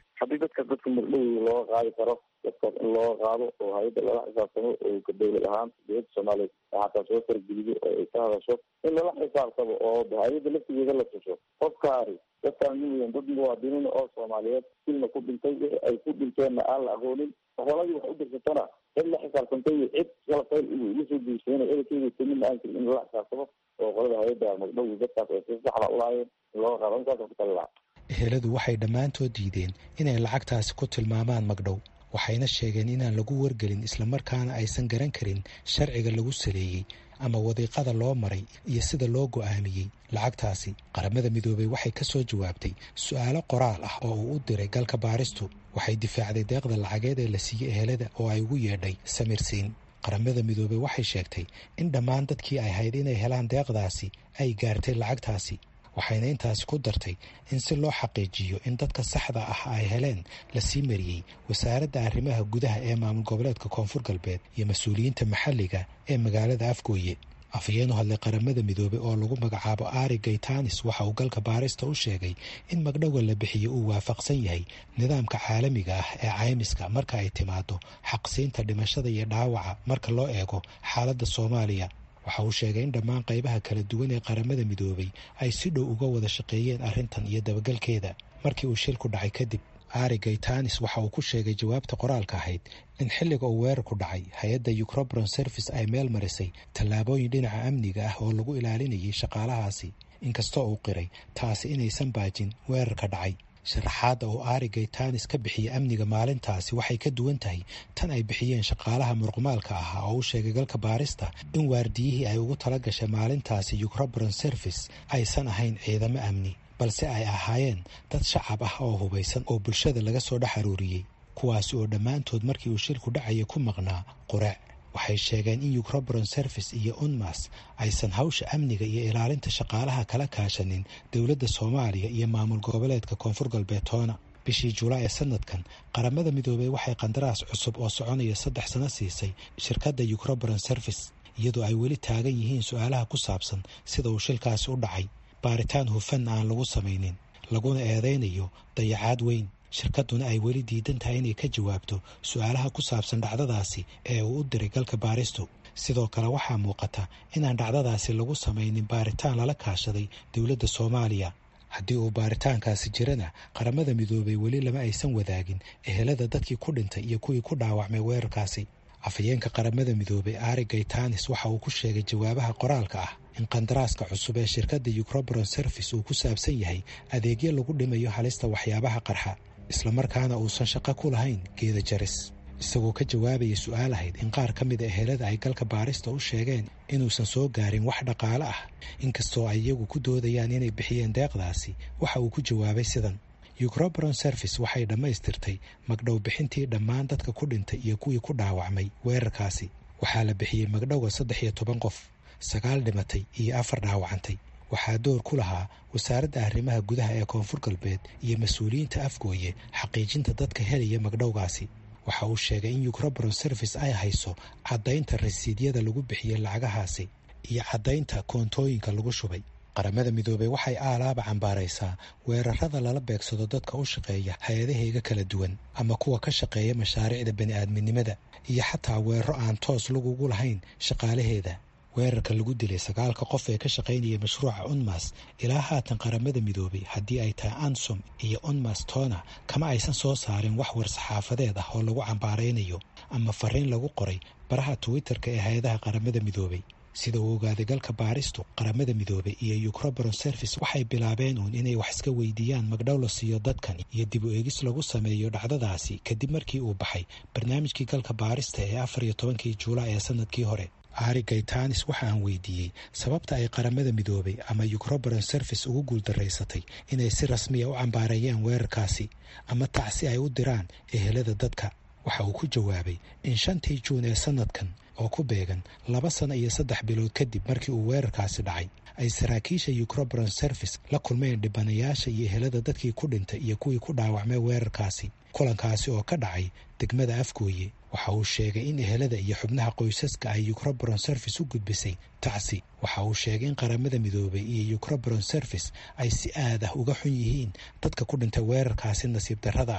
dadka dadka magdhowda looga qaadi karo dadkaas in looga qaado oo hay-adda lala xisaabtamo oo ka dowlad ahaan dowladda soomaaliyeed xataa soo fargelido oo ay ka hadasho in lala xisaabtamo oo hay-adda laftigeeda la tuso qofkaani dadkaan miyan dad muwaadiniin oo soomaaliyeed silna ku dhintay wixii ay ku dhinteenna aan la aqoonin holadii wax u dirsatana cid la xisaabtantay cid kala fayl iga soo geysanay edakeeda timina aan jirin in lala xisaabtamo oo qolada hay-adda magdhowda dadkaas ay si saxda ulaayeen in looga qaado intaasa ku tali lahaa eheladu waxay dhammaantood diideen inay lacagtaasi ku tilmaamaan magdhow waxayna sheegeen inaan lagu wargelin islamarkaana aysan garan karin sharciga lagu saleeyey ama wadiiqada loo maray iyo sida loo go'aamiyey lacagtaasi qaramada midoobey waxay ka soo jawaabtay su'aalo qoraal ah oo uu u diray galka baaristu waxay difaacday deeqda lacageed ee la siiyey ehelada oo ay ugu yeedhay samirsiin qaramada midoobey waxay sheegtay in dhammaan dadkii ay hayd inay helaan deeqdaasi ay gaartay lacagtaasi waxayna intaasi ku dartay in si loo xaqiijiyo in dadka saxda ah ay heleen lasii mariyey wasaaradda arrimaha gudaha ee maamul goboleedka koonfur galbeed iyo mas-uuliyiinta maxalliga ee magaalada afgooye afhayeenu hadlay qaramada midoobey oo lagu magacaabo ari gaytanis waxa uu galka baarista u sheegay in magdhowa la bixiyo uu waafaqsan yahay nidaamka caalamiga ah ee caymiska marka ay timaado xaqsiinta dhimashada iyo dhaawaca marka loo eego xaaladda soomaaliya waxa uu sheegay in dhammaan qaybaha kala duwan ee qaramada midoobey ay si dhow uga wada shaqeeyeen arrintan iyo dabagalkeeda markii uu shilku dhacay kadib ari gaytanis waxa uu ku sheegay jawaabta qoraalka ahayd in xilliga uu weerarku dhacay hay-adda ucrobron service ay meel marisay tallaabooyin dhinaca amniga ah oo lagu ilaalinayay shaqaalahaasi inkastoo uu qiray taasi inaysan baajin weerarka dhacay sharaxaadda uu ari gaytanis ka bixiyey amniga maalintaasi waxay ka duwan tahay tan ay bixiyeen shaqaalaha muruqmaalka ahaa oo u sheegay galka baarista in waardiyihii ay ugu tala gashay maalintaasi ucrobron service aysan ahayn ciidamo amni balse ay ahaayeen dad shacab ah oo hubaysan oo bulshada laga soo dhex aruuriyey kuwaasi oo dhammaantood markii uu shilku dhacaya ku maqnaa quraac waxay sheegeen in ucrobron service iyo unmas aysan hawsha amniga iyo ilaalinta shaqaalaha kala kaashanin dowladda soomaaliya iyo maamul goboleedka koonfur galbeed toona bishii julaay ee sanadkan qaramada midoobey waxay qandaraas cusub oo soconaya saddex sano siisay shirkadda ucrobron service iyadoo ay weli taagan yihiin su-aalaha ku saabsan sida uu shilkaasi u dhacay baaritaan hufan aan lagu samaynin laguna eedaynayo dayacaad weyn shirkadduna ay weli diidan tahay inay ka jawaabto su-aalaha ku saabsan dhacdadaasi ee uu u diray galka baaristu sidoo kale waxaa muuqata inaan dhacdadaasi lagu samaynin baaritaan lala kaashaday dowladda soomaaliya haddii uu baaritaankaasi jirana qaramada midoobey weli lama aysan wadaagin ehelada dadkii ku dhintay iyo kuwii ku dhaawacmay weerarkaasi afhayeenka qaramada midoobey ari gaytanis waxa uu ku sheegay jawaabaha qoraalka ah in qandaraaska cusub ee shirkadda ucrobron service uu ku saabsan yahay adeegyo lagu dhimayo halista waxyaabaha qarxa islamarkaana uusan shaqo ku lahayn geeda jaris isagoo ka jawaabaya su-aal ahayd in qaar ka mid a ehelada ay galka baarista u sheegeen inuusan soo gaarin wax dhaqaale ah inkastoo ay iyagu ku doodayaan inay bixiyeen deeqdaasi waxa uu ku jawaabay sidan ucrobron service waxay dhammaystirtay magdhow bixintii dhammaan dadka ku dhintay iyo kuwii ku dhaawacmay weerarkaasi waxaa la bixiyey magdhowa saddex iyo toban qof sagaal dhimatay iyo afar dhaawacantay waxaa door ku lahaa wasaaradda arrimaha gudaha ee koonfur galbeed iyo mas-uuliyiinta afgooye xaqiijinta dadka helaya magdhowgaasi waxa uu sheegay in ucrobron service ay hayso caddaynta rasiidyada lagu bixiyey lacagahaasi iyo caddaynta koontooyinka lagu shubay qaramada midoobey waxay aalaaba cambaaraysaa weerarada lala beegsado dadka u shaqeeya hay-adaheyga kala duwan ama kuwa ka shaqeeya mashaariicda bani'aadminimada iyo xataa weeraro aan toos lagugu lahayn shaqaalaheeda weerarka lagu dilay sagaalka qof ee ka shaqaynaya mashruuca unmas ilaa haatan qaramada midoobey haddii ay tahay ansom iyo unmas tona kama aysan soo saarin wax war-saxaafadeed ah oo lagu cambaaraynayo ama fariin lagu qoray baraha twitter-ka ee hay-adaha qaramada midoobey sida uu ogaaday galka baaristu qaramada midoobey iyo ucrobron service waxay bilaabeen uun inay wax iska weydiiyaan magdhow la siiyo dadkan iyo dib u eegis lagu sameeyo dhacdadaasi kadib markii uu baxay barnaamijkii galka baarista ee afar iyo tobankii juulaay ee sanadkii hore ari gaytanis waxa aan weydiiyey sababta ay qaramada midoobey ama ucrobron service ugu guuldaraysatay inay si rasmiya u cambaareeyeen weerarkaasi ama tacsi ay u diraan ehelada dadka waxa uu ku jawaabay in shantii juun ee sanadkan oo ku beegan laba sano iyo saddex bilood kadib markii uu weerarkaasi dhacay ay saraakiisha ucrobron service la kulmeen dhibanayaasha iyo ehelada dadkii ku dhintay iyo kuwii ku dhaawacmay weerarkaasi kulankaasi oo ka dhacay degmada afgooye waxa uu sheegay in ehelada iyo xubnaha qoysaska ay ucrobron service u gudbisay tacsi waxa uu sheegay in qaramada midoobey iyo ucrobron service ay si aad ah uga xun yihiin dadka ku dhintay weerarkaasi nasiib darrada ah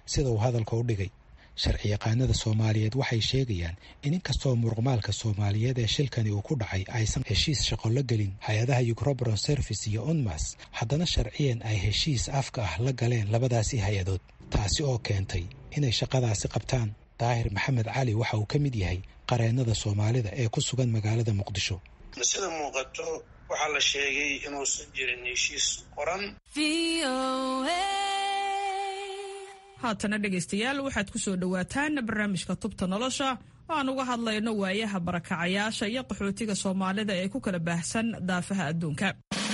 sida uu hadalka u dhigay sharci yaqaanada soomaaliyeed waxay sheegayaan in inkastoo muruqmaalka soomaaliyeed ee shilkani uu ku dhacay aysan heshiis shaqo la gelin hay-adaha yucrobron service iyo unmas haddana sharciyan ay heshiis afka ah la galeen labadaasi hay-adood taasi oo keentay inay shaqadaasi qabtaan daahir maxamed cali waxa uu ka mid yahay qareennada soomaalida ee ku sugan magaalada muqdisho sida muuqato waxaa la sheegay inuusan jirin heshiis qoran haatana dhegaystayaal waxaad ku soo dhowaataan barnaamijka tubta nolosha oo aan uga hadlayno waayaha barakacayaasha iyo qaxootiga soomaalida ee ku kala baahsan daafaha adduunka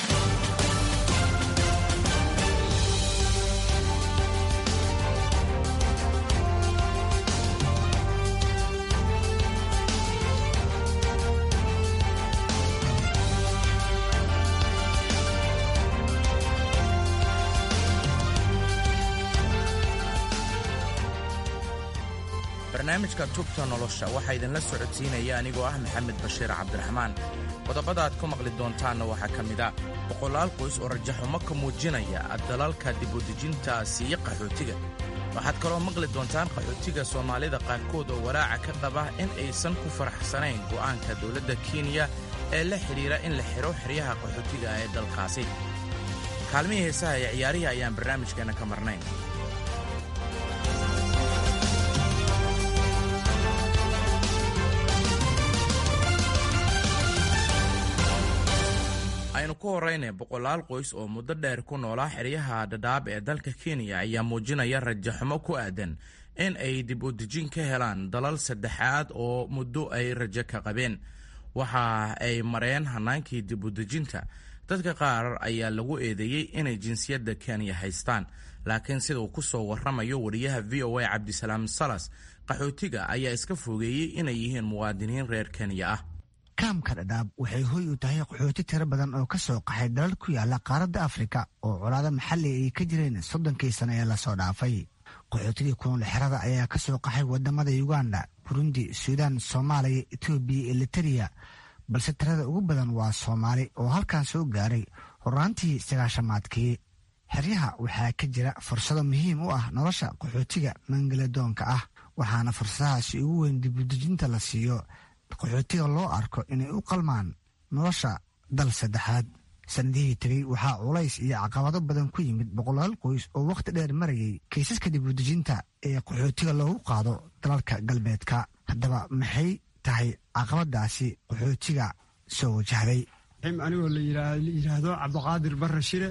barnaamijka tubta nolosha waxaa idinla socodsiinaya anigoo ah maxamed bashiir cabdiraxmaan qodobada aad ku maqli doontaanna waxaa ka mid a boqolaal qoys oo rajaxumo ka muujinaya dalalka dibudejinta siiye qaxootiga waxaad kaloo maqli doontaan qaxootiga soomaalida qaarkood oo walaaca ka qaba in aysan ku faraxsanayn go'aanka dowladda kenya ee la xidhiira in la xidho xeryaha qaxootiga ee dalkaasi kaalmihii heesaha ee ciyaarihii ayaan barnaamijkeenna ka marnayn aynu ku horrayna boqolaal qoys oo muddo dheer ku noolaa xeryaha dhadhaab ee dalka kenya ayaa muujinaya rajaxumo ku aadan in ay dib u dejin ka helaan dalal saddexaad oo muddo ay rajo ka qabeen waxa ay mareen hannaankii dib u dejinta dadka qaar ayaa lagu eedeeyey inay jinsiyadda kenya haystaan laakiin sida uu ku soo warramayo wariyaha v o a cabdisalaam salas qaxootiga ayaa iska fogeeyey inay yihiin muwaadiniin reer kenya ah kaamka dhadhaab waxay hoy u tahay qaxooti tiro badan oo ka soo qaxay dalal ku yaala qaaradda afrika oo colaado maxalli ay ka jireen soddonkii sano ee lasoo dhaafay qaxootigii kunool xerada ayaa ka soo qaxay wadamada uganda burundi suudaan soomaaliya etoobiya iyo litariya balse tirada ugu badan waa soomaali oo halkan soo gaaray horaantii sagaashamaadkii xeryaha waxaa ka jira fursado muhiim u ah nolosha qaxootiga mangaladoonka ah waxaana fursadahaasi ugu weyn dibudejinta la siiyo qaxootiga loo arko inay u qalmaan nolosha dal saddexaad sanadihii tegey waxaa culays iyo caqabado badan ku yimid boqolaal qoys oo wakhti dheer marayay kaysaska dibudejinta ee qaxootiga loogu qaado dalalka galbeedka haddaba maxay tahay caqabadaasi qaxootiga soo wajahday anigoo la yidhaahdo cabdiqaadir barre shire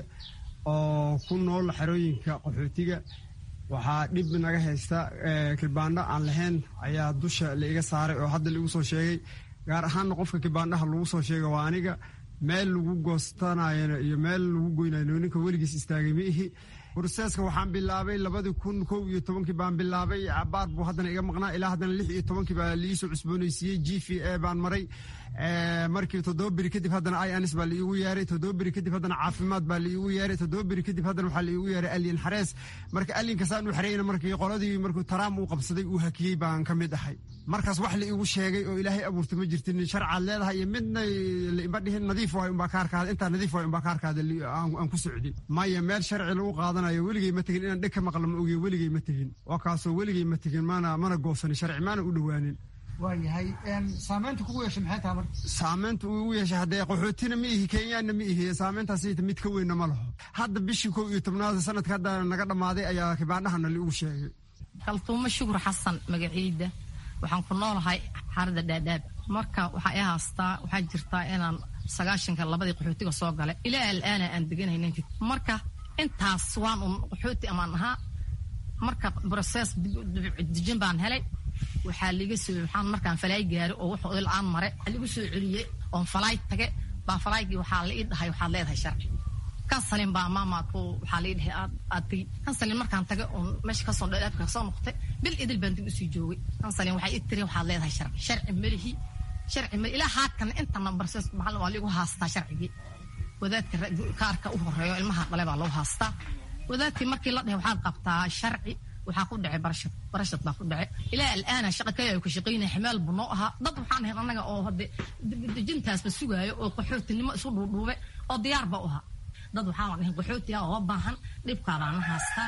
oo ku nool xerooyinka qaxootiga waxaa dhib naga haysta kilbaandho aan lahayn ayaa dusha laiga saaray oo hadda laigu soo sheegay gaar ahaanna qofka kilbaandhaha lagu soo sheega waa aniga meel lagu goostanayona iyo meel lagu goynayo ninka weligiis istaagay ma ihi broseska waxaan bilaabay labadii kun kow iyo tobankii baan bilaabay cabaar buu haddana iga maqnaa ilaa haddana lix iyo tobankii baa liisoo cusboonaysiiyey g v a baan maray markii toddoba beri kadib haddana ins baa laiigu yeeray toddoba beri kadib haddana caafimaad baa laiigu yeeray toddoba beri kadib haddana waxaa laiigu yeeray alien xarees marka alienkaasaan u xareyna markii qoladii markuu taraam uu qabsaday uu hakiyey baan ka mid ahay markaas wax la iigu sheegay oo ilaahay abuurta ma jirtin sharcaad leedahay iyo midna laima dhihin nadiif waay unbaa ka arkaada intaa nadiif waay unbaa ka arkaada aan ku socdin maya meel sharci lagu qaadanayo weligey ma tegin inaan dheg ka maqla ma ogiyo weligey ma tegin waa kaasoo weligey ma tegin mana mana goosanin sharci maana u dhowaanin waayahay saamaynta kugu yeeshay maxay tahay marka saamaynta uu igu yeeshay haddee qaxootina ma ihi kenyaanna ma ihi saamayntaas mid ka weynna ma laho hadda bishii kow iyo tobnaad sanadka hadda naga dhammaaday ayaa kibaandhahana laigu sheegay kaltuumo shukur xasan magaciida waxaan ku noolahay xaaradda dhaadhaab marka waxaa i haastaa waxaa jirtaa inaan sagaashanka labadii qaxootiga soo galay ilaa alaana aan deganaynin marka intaas waan un qaxooti amaan ahaa marka broses dejin baan helay waxaa liiga soo waxaan markaan falaay gaari oo wuxuu il-aan mare ligu soo celiyey oon falaay tage baa falaaygii waxaa la ii dhahay waxaad leedahay sharci kansalin baa maamaadku waxaa lii dhahay aad aad tegi kansalin markaan tage oon meesha kasoo dhadhaabka kasoo noqotay bil idil baan dib usii joogay kansalin waxay ii tiri waxaad leedahay sharci sharci melihi sharci meli ilaa haadkana intana barses maxal waa liigu haastaa sharcigii wadaadka kaarka u horeeyo ilmaha dhale baa lagu haastaa wadaadkii markii la dhahay waxaad qabtaa sharci waxaa ku dhacay barashad barashad baa ku dhacay ilaa alaana shaqa kaliya ka shaqaynaya ximaal buu noo ahaa dad waxaan ahayn annaga oo hadde dejintaasba sugaayo oo qaxootinimo isu dhuudhuube oo diyaar ba u ahaa dad waxaan ahayn qaxooti ah oo baahan dhibkaabaan la haastaa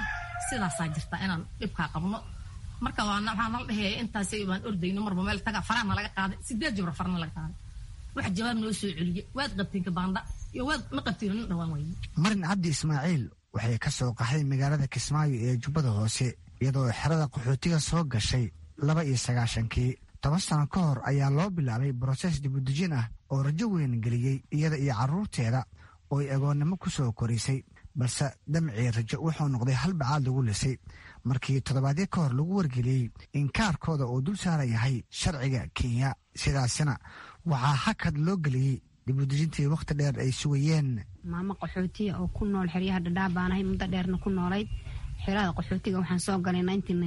sidaasaa jirta inaan dhibkaa qabno marka waxaa nala dhahaya intaas baan ordayno marba meel taga faraana laga qaaday sideed jabra farana laga qaaday wax jawaab noo soo celiye waad qabteen kabaanda iyo waad ma qabtiin nin dhawaan weyne marin cabdi ismaaciil waxay ka soo qaxday magaalada kismaayo ee jubbada hoose iyadoo xerada qaxootiga soo gashay laba iyo sagaashankii toban sano ka hor ayaa loo bilaabay broses dibudejin ah oo rajo weyn geliyey iyada iyo carruurteeda oo ay agoonnimo ku soo korisay balse damcii rajo wuxuu noqday hal bacaad lagu lisay markii toddobaadyo ka hor lagu wargeliyey in kaarkooda uu dul saaran yahay sharciga kenya sidaasina waxaa hakad loo geliyey dibudejintii wakhti dheer ay sugayeen maamo qaxootiya oo ku nool xeryaha dhadhaab baan ahay muddo dheerna ku noolayd xerada qaxootiga waxaan soo galay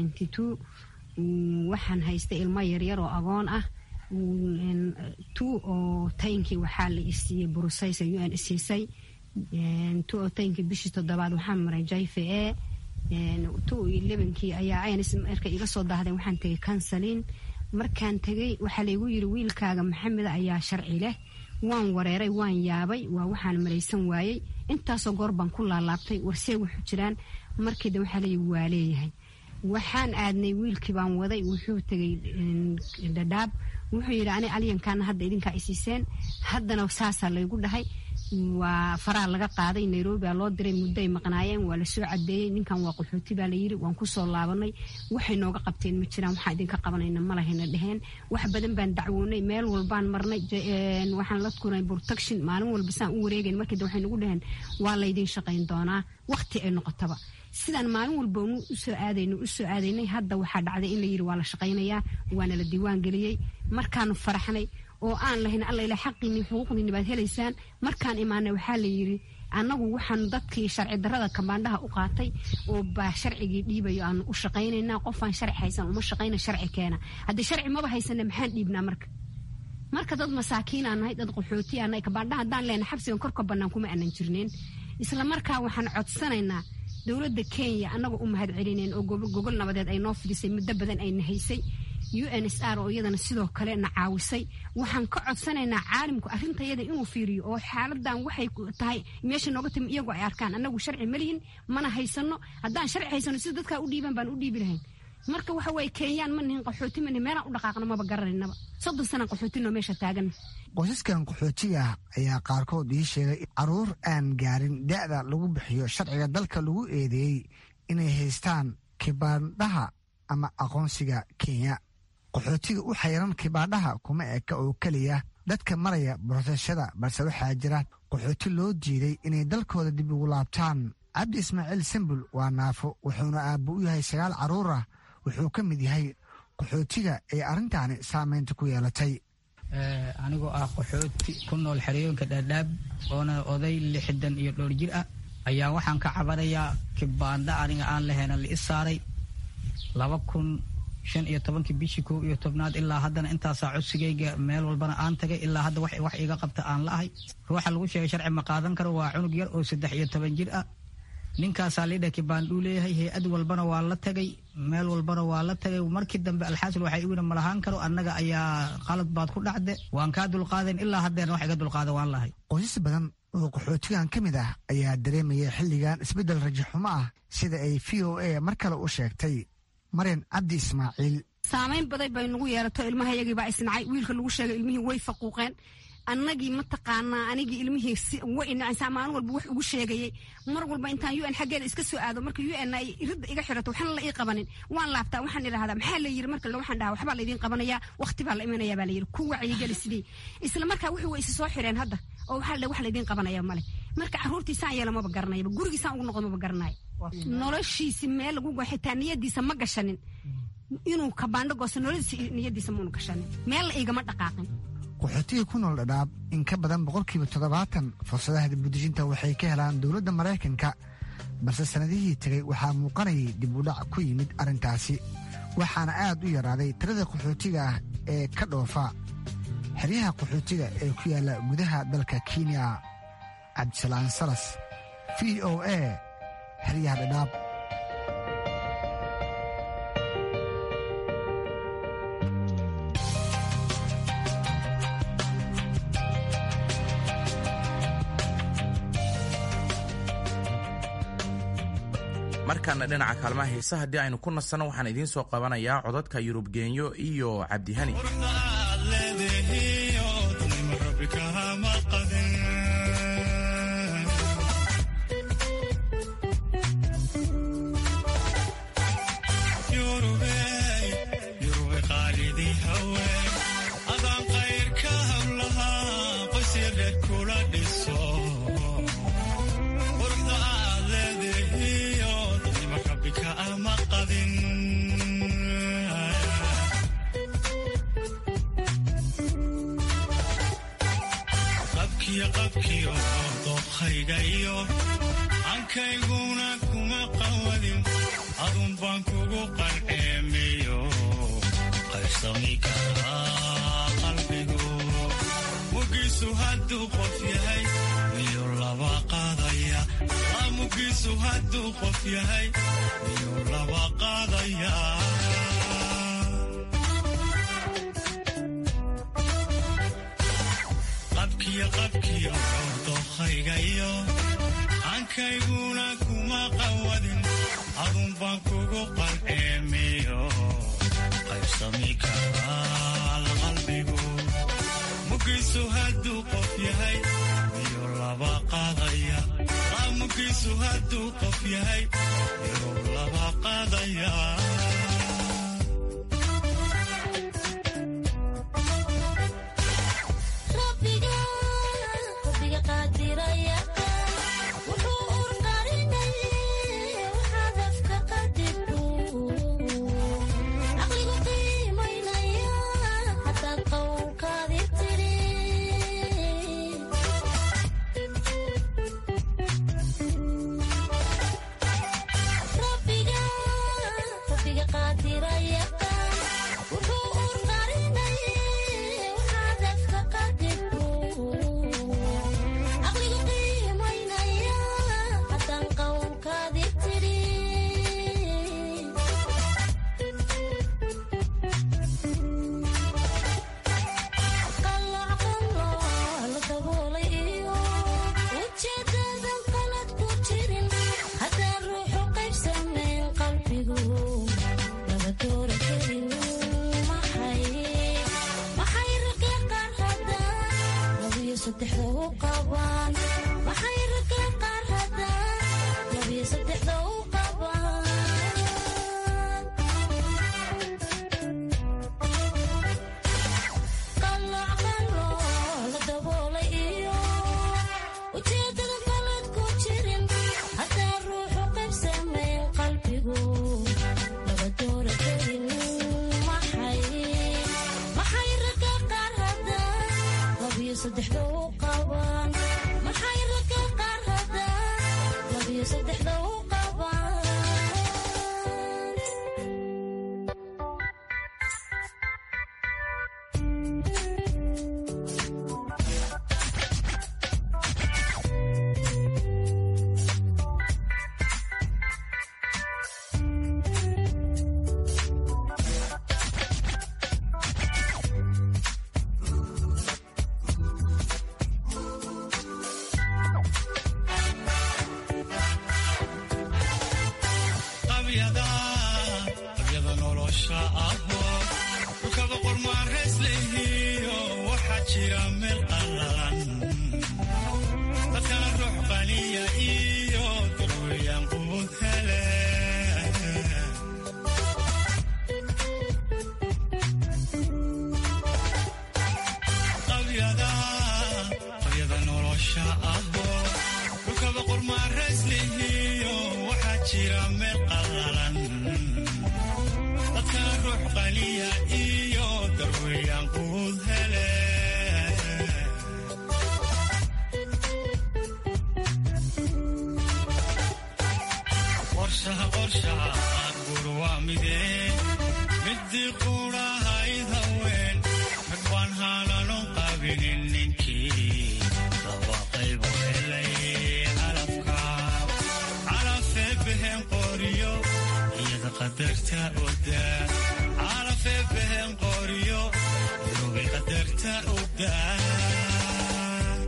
waxaan haystay ilmo yaryar oo agoon ah tu oo taynkii waxaa la isiiyey burusaysa u n isiisay tu oo taynkii bishii toddobaad waxaan maray jayfe e tu iyo lebankii ayaa ayns markay iga soo daahdeen waxaan tegay kansalin markaan tegay waxaa laygu yiri wiilkaaga maxameda ayaa sharci leh waan wareeray waan yaabay waa waxaan maraysan waayey intaasoo goor baan ku laalaabtay warsee wuxuu jiraan markiida waxaa leeyi waa leeyahay waxaan aadnay wiilkii baan waday wuxuu tegay dhadhaab wuxuu yidhi ani alyankaana hadda idinkaa isiiseen haddana saasaa laygu dhahay waa faraha laga qaaday nairobi aa loo diray muddo ay maqnaayeen waa lasoo cadeeyey ninkan waa qaxooti baa layidhi waan kusoo laabanay waxay nooga qabteen ma jiraan waxaa idinka qabanayna malahayna dheheen wax badan baan dacwoonay meel walbaan marnay waxaan la kuray protection maalin walba saan u wareegayn markii waxay nagu dheheen waa laydin shaqayn doonaa waqti ay noqotaba sidaan maalin walba usoo aadayno usoo aadaynay hadda waxaa dhacday in layidhi waa la shaqaynayaa waana la diiwaan geliyey markaanu faraxnay oo aan lahayn allaila xaqiinii xuquuqdiini baad helaysaan markaan imaanay waxaa layidhi annagu waxaan dadkii sharci darrada kabaandhaha u qaatay oo baa sharcigii dhiibayo aanu u shaqaynaynaa qofaan sharci haysan uma shaqayna sharci keena haddii sharci maba haysana maxaan dhiibnaa marka marka dad masaakiin aan nahay dad qaxooti aan nahay kabaandhaha haddaan leenahay xabsigan korka bannaan kuma aanan jirneen isla markaa waxaan codsanaynaa dowladda kenya annaga u mahad celineen oo gogol nabadeed ay noo fidisay muddo badan ayna haysay u n s r oo iyadana sidoo kale na caawisay waxaan ka codsanaynaa caalimku arrintayada inuu fiiriyo oo xaaladan waxay tahay meesha nooga timi iyagoo ay arkaan annagu sharci ma lihin mana haysano haddaan sharci haysano sida dadkaa u dhiiban baan u dhiibi lahayn marka waxa waye kenyaan ma nihin qaxooti ma nihin meelaan u dhaqaaqno maba garanaynaba soddon sanaan qaxootinoo meesha taagan qoysaskan qaxootiga ah ayaa qaarkood ii sheegay caruur aan gaarin da'da lagu bixiyo sharciga dalka lagu eedeeyey inay haystaan kibaandhaha ama aqoonsiga kenya qaxootiga u xayran kibaandhaha kuma eka oo keliya dadka maraya borosashada balse waxaa jira qaxooti loo diiday inay dalkooda dib ugu laabtaan cabdi ismaaciil sambul waa naafo wuxuuna aabbo u yahay sagaal carruur ah wuxuu ka mid yahay qaxootiga ee arrintaani saameynta ku yeelatay anigoo ah qaxooti ku nool xerooyinka dhaadhaab oona oday lixdan iyo dhowr jir ah ayaa waxaan ka cabanayaa kibaandha aniga aan lahayna la i saaray laba kun shan iyo tobankii bishii kow iyo tobnaad ilaa haddana intaasaa codsigayga meel walbana aan tagay ilaa hadda wax iga qabta aan la ahay ruuxa lagu sheegay sharci ma qaadan karo waa cunug yar oo saddex iyo toban jir ah ninkaasaa liidha kibaandhuu leeyahay hay-ad walbana waa la tagay meel walbana waa la tagay markii dambe alxaasil waxay iwina malahaan karo annaga ayaa qalad baad ku dhacde waan kaa dulqaadayn ilaa haddeerna wax iga dulqaada waan lahay qoysas badan oo qaxootigan ka mid ah ayaa dareemaya xilligan isbeddel rajaxumo ah sida ay v o a mar kale u sheegtay maryan cabdi ismaaciil saamayn baday bay nagu yeelato ilmahayagii baa isnacay wiilka lagu sheegay ilmihii way faquuqeen annagii mataqaanaa anigii ilmihii way inacaysaa maalin walba wax ugu sheegayay mar walba intaan u n xaggeeda iska soo aado marka u n ay ridda iga xirato waxna la ii qabanin waan laabtaa waxaan idhahdaa maxaa la yiri marka waxaan dhahaa waxbaa laydin qabanayaa waqti baa la imanayaa baa la yiri ku wacyigeli sidii isla markaa wixii way isa soo xireen hadda oo waxaa la wax laydin qabanaya male marka carruurtii saan yeela maba garanayaba gurigii saan ugu noqdo maba garanayo noloshiisi meel lagu xitaa niyadiisa ma gashanin inuu kabaandho goosto nolodiisa niyadiisa maunu gashanin meel la igama dhaqaaqin qaxootiga ku nool dhadhaab in ka badan boqolkiiba toddobaatan fursadaha dibudejinta waxay ka helaan dowladda maraykanka balse sannadihii tegay waxaa muuqanayay dib u dhac ku yimid arrintaasi waxaana aad u yaraaday tirada qaxootiga ah ee ka dhoofa xeryaha qaxootiga ee ku yaalla gudaha dalka kenya cabdisalaan salas v o a xeryaha dhadhaab markaana dhinaca kaalmaha heesa haddii aynu ku nasanno waxaan idiin soo qabanayaa codadka yurub geenyo iyo cabdihani ankayguna kuma qawadin adun baan kugu qalceemiyo qaybsami karaa qalbigu mugiisu hadduu qof yahay miyuu laba qaadaya mugiisu hadduu qof yahay miyuu laba qaadaya qabkiyo qabkiyo dokhaygayo ankayguna kuma qawadin adun baan kugu qalceemiyo qaybsami karaa qalbigu mugiisu hadduu qof yahay miyuu laba qaadaya mugiisu hadduu qof yahay miyuu laba qaadaya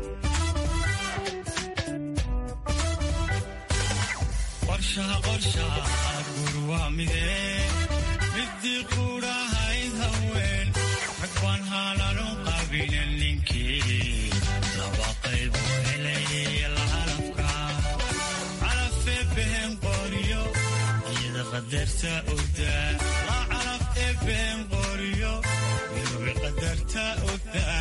qorshaha qorshaha qadarta ogdaa la calaf ebeen qoriyo mirubi qadarta ogdaa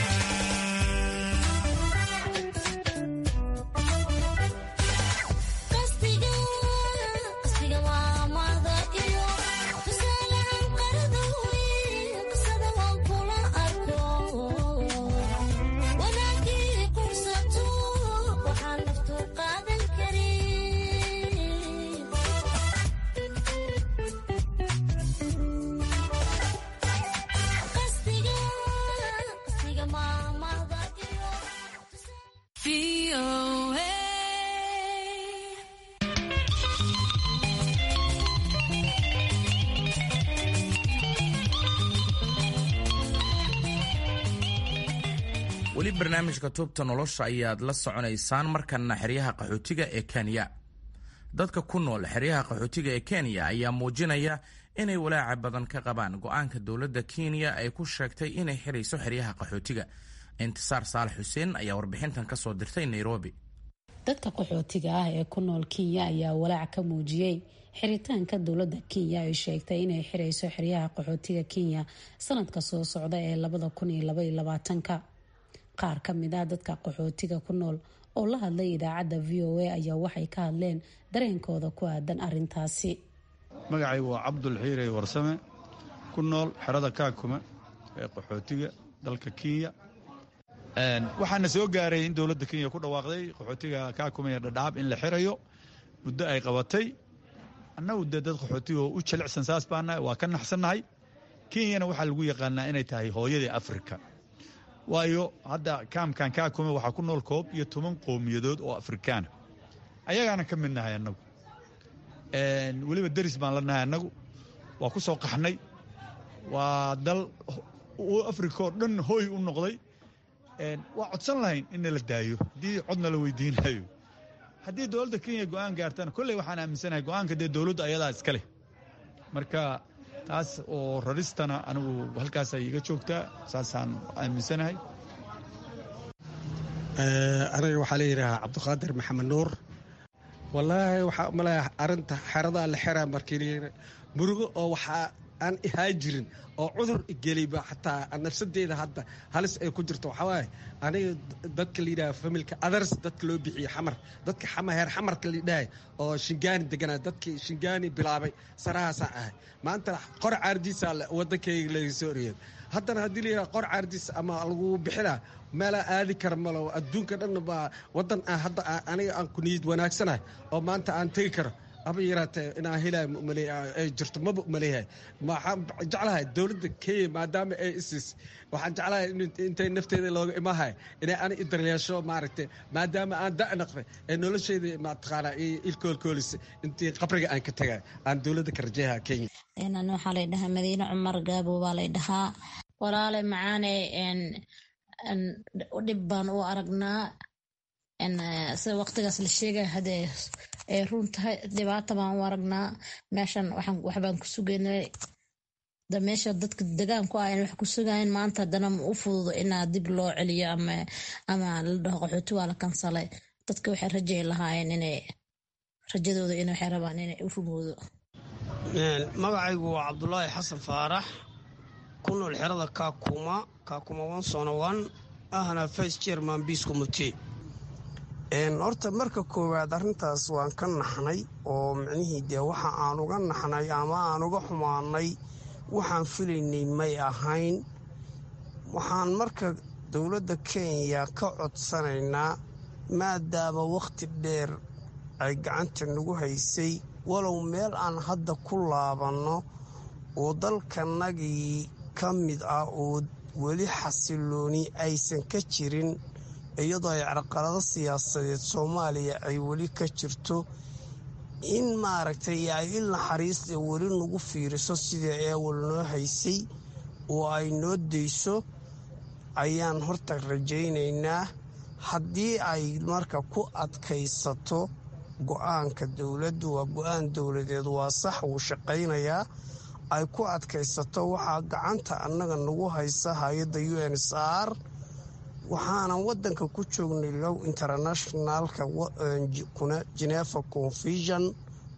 weli barnaamijka tuubta nolosha ayaad la soconaysaan markana xeryaha qaxootiga ee kenya dadka ku nool xeryaha qaxootiga ee kenya ayaa muujinaya inay walaaca badan ka qabaan go-aanka dowladda kenya ay ku sheegtay inay xirayso xeryaha qaxootiga intisaar saalax xuseen ayaa warbixintan ka soo dirtay nairobi dadka qaxootiga ah ee ku nool kenya ayaa walaac ka muujiyey xiritaanka dowladda kenya ay sheegtay inay xirayso xeryaha qaxootiga kenya sanadka soo socda ee labada kun iyo labaiyo labaatanka qaar ka mid ah dadka qaxootiga ku nool oo la hadlay idaacadda v o a ayaa waxay ka hadleen dareenkooda ku aadan arintaasi magacaygu waa cabdul xiirey warsame ku nool xerada kaakuma ee qaxootiga dalka kenya waxaana soo gaaray in dowladda kenya ku dhawaaqday qaxootiga kaakuma iyo dhadhaab in la xirayo muddo ay qabatay annagu dee dad qaxootiga oo u jilicsan saas baanahay waa ka naxsannahay kenyana waxaa lagu yaqaanaa inay tahay hooyadii afrika waayo hadda kaamkan kaakuma waxaa ku nool koob iyo toban qowmiyadood oo afrikaana ayagaana ka mid nahay annagu weliba deris baan la nahay annagu waa ku soo qaxnay waa dal afrika oo dhan hooy u noqday waa codsan lahayn in nala daayo haddii codna la weydiinayo haddii dowladda kenya go'aan gaartana kolley waxaan aaminsanahay go'aanka dee dowladdu ayadaa iska leh marka taas oo raristana anigu halkaasay iga joogtaa saasaan aaminsanahay aniga waxaa layidhaahaa cabdiqaadir maxamed nuur wallaahi waxaa umaleeya arinta xeradaa la xeraa markii murugo oo waxaa aan ihaa jirin oo cudur igeliba xataa nafsadeeda hadda halis ay ku jirto waxaa waaye aniga dadka layidhaha familka others dadka loo bixiye xamar dadka heer xamarka layidhahay oo shingaani deganaa dadkii shingaani bilaabay sarahaasaan ahay maanta qor caardiisa wadankayga laga soo oriyay haddana haddii layidhaha qor caardiis ama lagu bixinaa meelaa aadi kara malo adduunka dhan baa wadan hadda aniga aan ku niyad wanaagsanahay oo maanta aan tegi karo aba yaraatee inaan helay jirto maba umaleeyahay waxaan jeclahay dowladda kenya maadaama ay isis waxaan jeclahay intay nafteeda looga imahay inay ani idaryeesho maaragtay maadaama aan da' naqday ee nolosheeda mataqaanaa ilkoolkoolis intii qabriga aan ka tagay aan dowladda ka rajeeyaha kenya ani waxaa lay dhahaa madiine cumar gaabo baa lay dhahaa walaale macaane dhib baan u aragnaa sida waqtigaas la sheegaya hadee ay run tahay dhibaata baan u aragnaa meeshan waxbaan ku sugaynay da meesha dadka degaanku ah wax ku sugayn maanta haddana ma u fududo inaa dib loo celiyo ama ama la dhaho qaxooti waa la kansalay dadka waxay rajay lahaayeen inay rajadooda in waxay rabaan inay u rumoodo magacaygu waa cabdulaahi xasan faarax ku nool xerada kaakuma kaakuma onsonowan ahna vice chairman peace committee horta marka koowaad arrintaas waan ka naxnay oo micnihii dee waxa aan uga naxnay ama aan uga xumaanay waxaan filaynay may ahayn waxaan marka dowladda kenya ka codsanaynaa maadaama wakhti dheer ay gacanta nagu haysay walow meel aan hadda ku laabanno oo dalkanagii ka mid ah oo weli xasilooni aysan ka jirin iyadoo ay carqalado siyaasadeed soomaaliya ay weli ka jirto in maaragtay ay il naxariista weli nagu fiiriso sidai eewal noo haysay oo ay noo dayso ayaan horta rajaynaynaa haddii ay marka ku adkaysato go-aanka dowladdu waa go-aan dowladeed waa sax wuu shaqaynayaa ay ku adkaysato waxaa gacanta annaga nagu haysa hay-adda u n s r waxaanan wadanka ku joognay low internationalka genefa confusion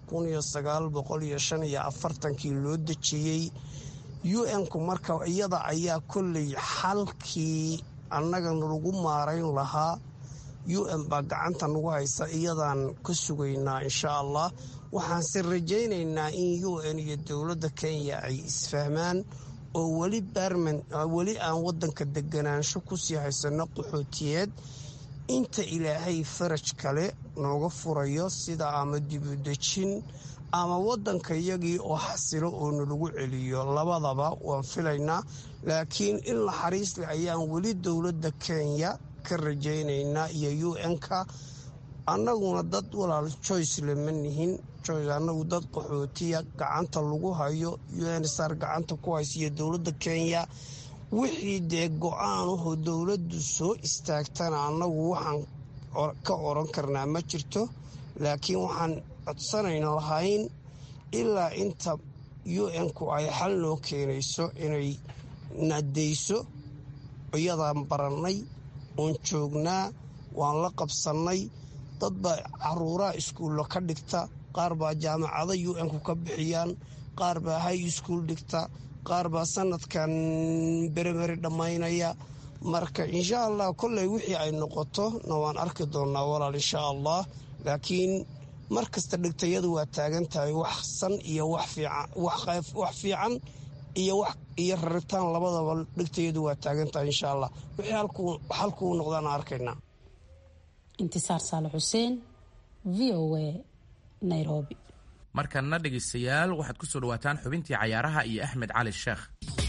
kun iyo sagaal boqol iyo shan iyo afartankii loo dejiyey u n-ku marka iyada ayaa kolley xalkii annagana lagu maarayn lahaa u n baa gacanta nagu haysa iyadaan ka sugaynaa insha allah waxaanse rajaynaynaa in u n iyo dowladda kenya ay isfahmaan oo weli barman weli aan wadanka deganaansho kusii haysano qaxootiyeed inta ilaahay faraj kale nooga furayo sida ama dibudejin ama wadanka iyagii oo xasilo oo nalagu celiyo labadaba waan filaynaa laakiin in naxariisle ayaan weli dowladda kenya ka rajaynaynaa iyo u n-ka annaguna dad walaal joyce lama nihin joyce annagu dad qaxootiya gacanta lagu hayo unsar gacanta ku haysa iyo dowladda kenya wixii dee go-aanahoo dowladdu soo istaagtana annagu waxaan ka oran karnaa ma jirto laakiin waxaan codsanayna lahayn ilaa inta u n-ku ay xal noo keenayso inay nadayso iyadaan barannay oon joognaa waan la qabsannay dad baa caruuraha iskuulla ka dhigta qaar baa jaamacada u n-ku ka bixiyaan qaar baa high school dhigta qaar baa sanadkan beremeri dhammaynaya marka insha allah kolley wixii ay noqoto na waan arki doonnaa walaal insha allah laakiin mar kasta dhigtayadu waa taagan tahay wax san iyo wax fiican iyo raritaan labadaba dhigtayadu waa taagan tahay insha allah wixii halkuu noqdaana arkaynaa intisaar saale xuseen v o a nairobi markanna dhegaystayaal waxaad ku soo dhawaataan xubintii cayaaraha iyo axmed cali sheekh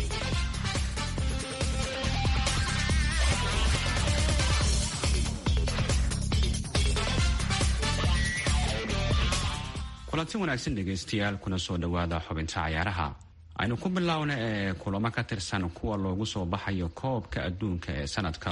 kulanti wanaagsan dhegaystayaal kuna soo dhowaada xubinta cayaaraha aynu ku biloawna ee kulamo ka tirsan kuwa loogu soo baxayo koobka adduunka ee sanadka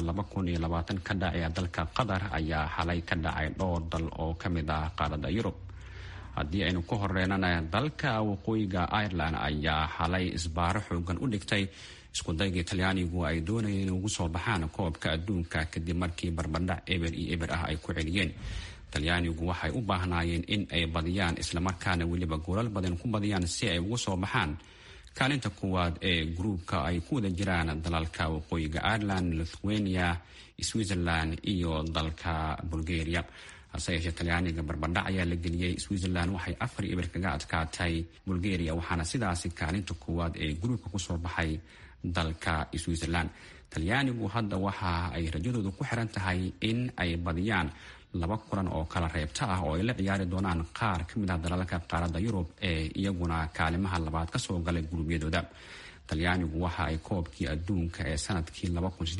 ka dhacaya dalka qatar ayaa xalay ka dhacay dhowr dal oo ka mid ah qaaradda yurub haddii aynu ku horeynana dalka waqooyiga ireland ayaa xalay isbaaro xoogan u dhigtay iskudaygii talyaanigu ay doonayeen in ugu soo baxaan koobka adduunka kadib markii barbardhac eber iyo eber ah ay ku celiyeen talyaanigu waxay u baahnaayeen in ay badiyaan islamarkaana weliba goolal badan ku badiyaan si ay ugu soo baxaan kaalinta kuwaad ee gruubka ay ku wada jiraan dalalka waqooyiga ireland lithuania switzerland iyo dalka bulgaria hase yeeshee talyaaniga barbardhac ayaa la geliyey switzerland waxay afar eber kaga adkaatay bulgaria waxaana sidaasi kaalinta koowaad ee gruubka kusoo baxay dalka switzerland talyaanigu hadda waxa ay rajadooda ku xiran tahay in ay badiyaan laba kulan oo kala reebta ah oo ay la ciyaari doonaan qaar ka mid ah dalalka qaaradda yurub ee iyaguna kaalimaha labaad kasoo galay guruubyadooda talyaanigu waxa ay koobkii adduunka ee sanadkii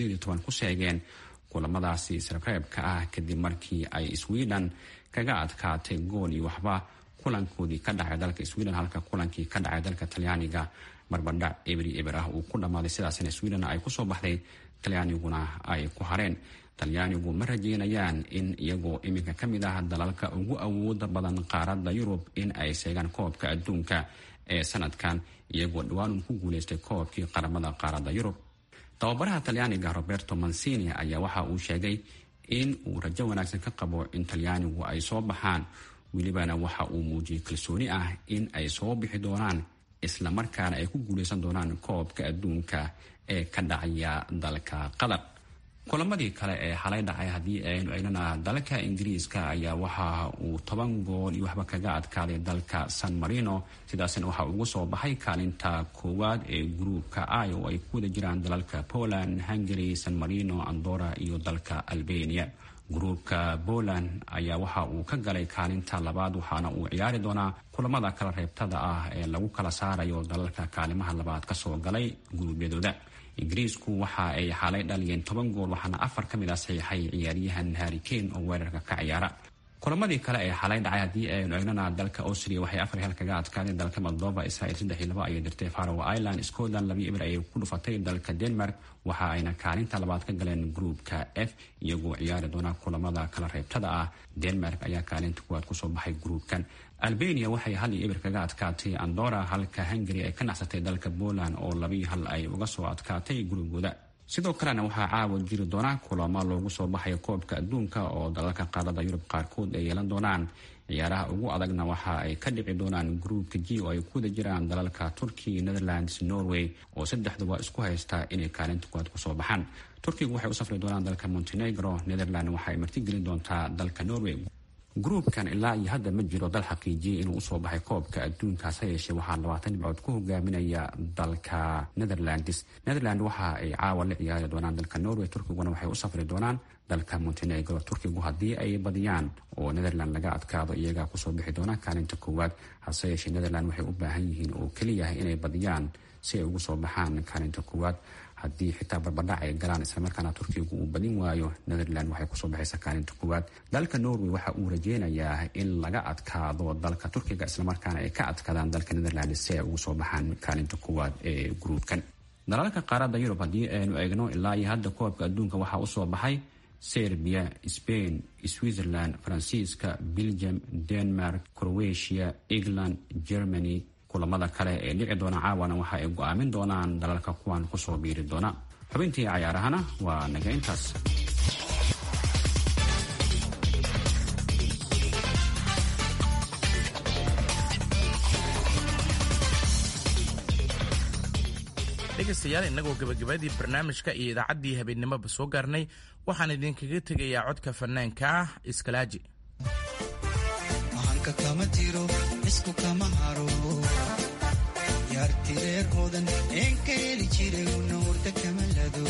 ku sheegeen kulamadaasi isreebreebka ah kadib markii ay sweden kaga adkaatay gool iyo waxba kulankoodii ka dhacay dalka sweden halka kulankii ka dhacay dalka talyaaniga barbardhac ebri eber ah uu ku dhammaaday sidaasna sweden ay kusoo baxday talyaaniguna ay ku hareen talyaanigu ma rajeynayaan in iyagoo iminka ka mid ah dalalka ugu awooda badan qaaradda yurub in ay seegaan koobka adduunka ee sanadkan iyagoo dhawaanun ku guuleystay koobkii qaramada qaaradda yurub tababaraha talyaaniga roberto mancini ayaa waxa uu sheegay in uu rajo wanaagsan ka qabo in talyaanigu ay soo baxaan welibana waxa uu muujiyey kalsooni ah in ay soo bixi doonaan islamarkaana ay ku guuleysan doonaan koobka adduunka ee ka dhacaya dalka qatar kulamadii kale ee xalay dhacay haddii aynu egnana dalka ingiriiska ayaa waxa uu toban gool iyo waxba kaga adkaaday dalka san marino sidaasna waxa ugu soo baxay kaalinta koowaad ee gruubka i oo ay ku wada jiraan dalalka poland hungary san marino andora iyo dalka albania gruubka poland ayaa waxa uu ka galay kaalinta labaad waxaana uu ciyaari doonaa kulamada kala reebtada ah ee lagu kala saarayo dalalka kaalimaha labaad kasoo galay guruubyadooda ingiriisku waxa ay xaalay dhaliyeen toban gool waxaana afar ka mid ah saxiixay ciyaaryahan harri kane oo weerarka ka ciyaara kulamadii kale ee xalay dhacay haddii aynu egnana dalka austria waxay afar hel kaga adkaadeen dalka moldova israel saddex iyo laba ayay dirtay faroe island scotland laba eber ayay ku dhufatay dalka denmark waxa ayna kaalinta labaad ka galeen gruupka f iyagoo ciyaari doona kulamada kala reebtada ah denmark ayaa kaalinta kuwaad kusoo baxay gruupkan albania waxay hal iyo eber kaga adkaatay andora halka hungary ay ka nacsatay dalka poland oo labiyo hal ay uga soo adkaatay gurigooda sidoo kalena waxaa caawa jiri doona kulamo loogu soo baxayo koobka adduunka oo dalalka qaarada yurub qaarkood ay yeelan doonaan ciyaaraha ugu adagna waxa ay ka dhici doonaan gruupka g oo ay ku wada jiraan dalalka turkiya netherlands norway oo saddexduba isku haysta inay kaalinta kuwaad kusoo baxaan turkigu waxay u safri doonaan dalka montenegro netherland waxa ay martigelin doontaa dalka norway gruupkan ilaa iyo hadda ma jiro dal xaqiijiyay inuu usoo baxay koobka adduunkaas ha yeeshee waxaa labaatan dhibcood ku hogaaminaya dalka netherlands netherland waxa ay caawa la ciyaari doonaan dalka norway turkiguna waxay u safri doonaan dalka montenegro turkigu haddii ay badiyaan oo netherland laga adkaado iyagaa kusoo bixi doona kaalinta koowaad hase yeeshee netherland waxay u baahan yihiin oo keliyahay inay badiyaan si ay ugu soo baxaan kaalinta koowaad haddii xitaa barbadhac ay galaan islamarkaana turkigu uu badin waayo netherland waxay kusoo baxaysa kaalinta koowaad dalka norway waxa uu rajeynayaa in laga adkaado dalka turkiga islamarkaana ay ka adkaadaan dalka netherland si ay ugu soo baxaan kaalinta koowaad ee gruubkan dalalka qaarada yurub haddii aynu eegno ilaa iyo hadda koobka adduunka waxaa usoo baxay serbia spain switzerland faransiiska belgium denmark croatia england germany kulamada kale ee dhici doona caawana waxa ay go-aamin doonaan dalalka kuwan kusoo biiri doona xubintii cayaarahana waa naga intaas dhegaystayaal innagoo gebagabadii barnaamijka iyo idaacaddii habeennimoba soo gaarnay waxaan idinkaga tegayaa codka fanaanka ah iskalaaji kama tiro isku kama haro yaartireer hodan een ka heli jiray una hurda kama lado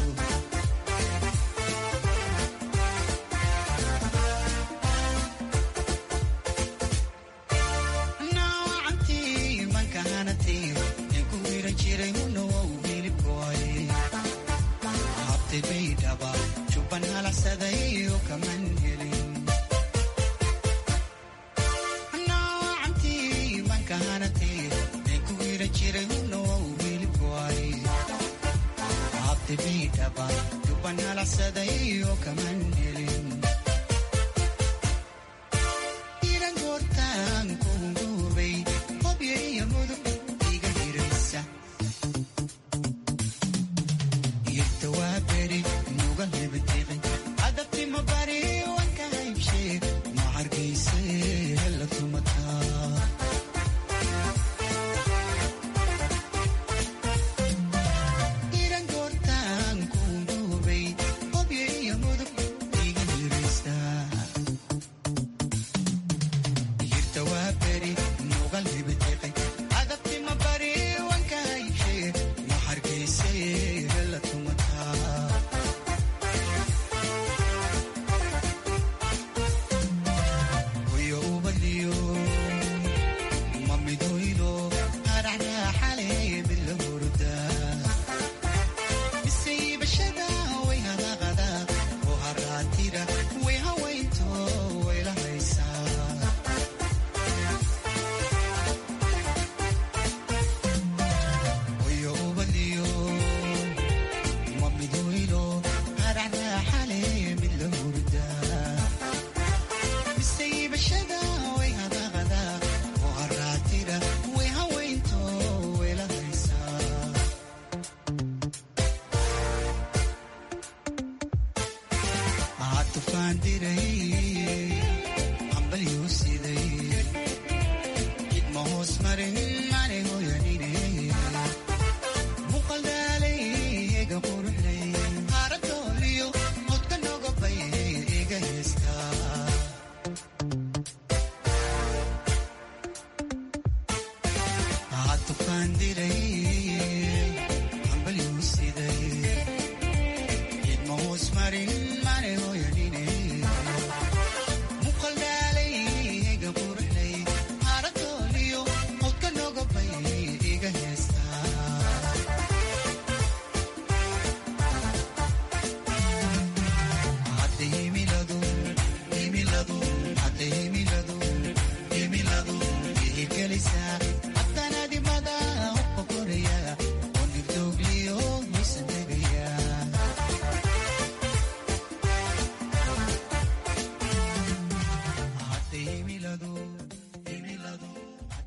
naawacantii manka hanatay een ku wiran jiray una wow hilibkoay habtay bay dhaba jubban halacsaday oo kaman helin abtibidhaba duban halacsaday oo kaman helin iran goortaan kuunguubay hobyo iyo mudug iga hiraysa irta waa beri nuga hebatiqi adabtimo bari wanka haybshee ma hargayse hela tumataa himiladu himiladu himiladu ihirgelisa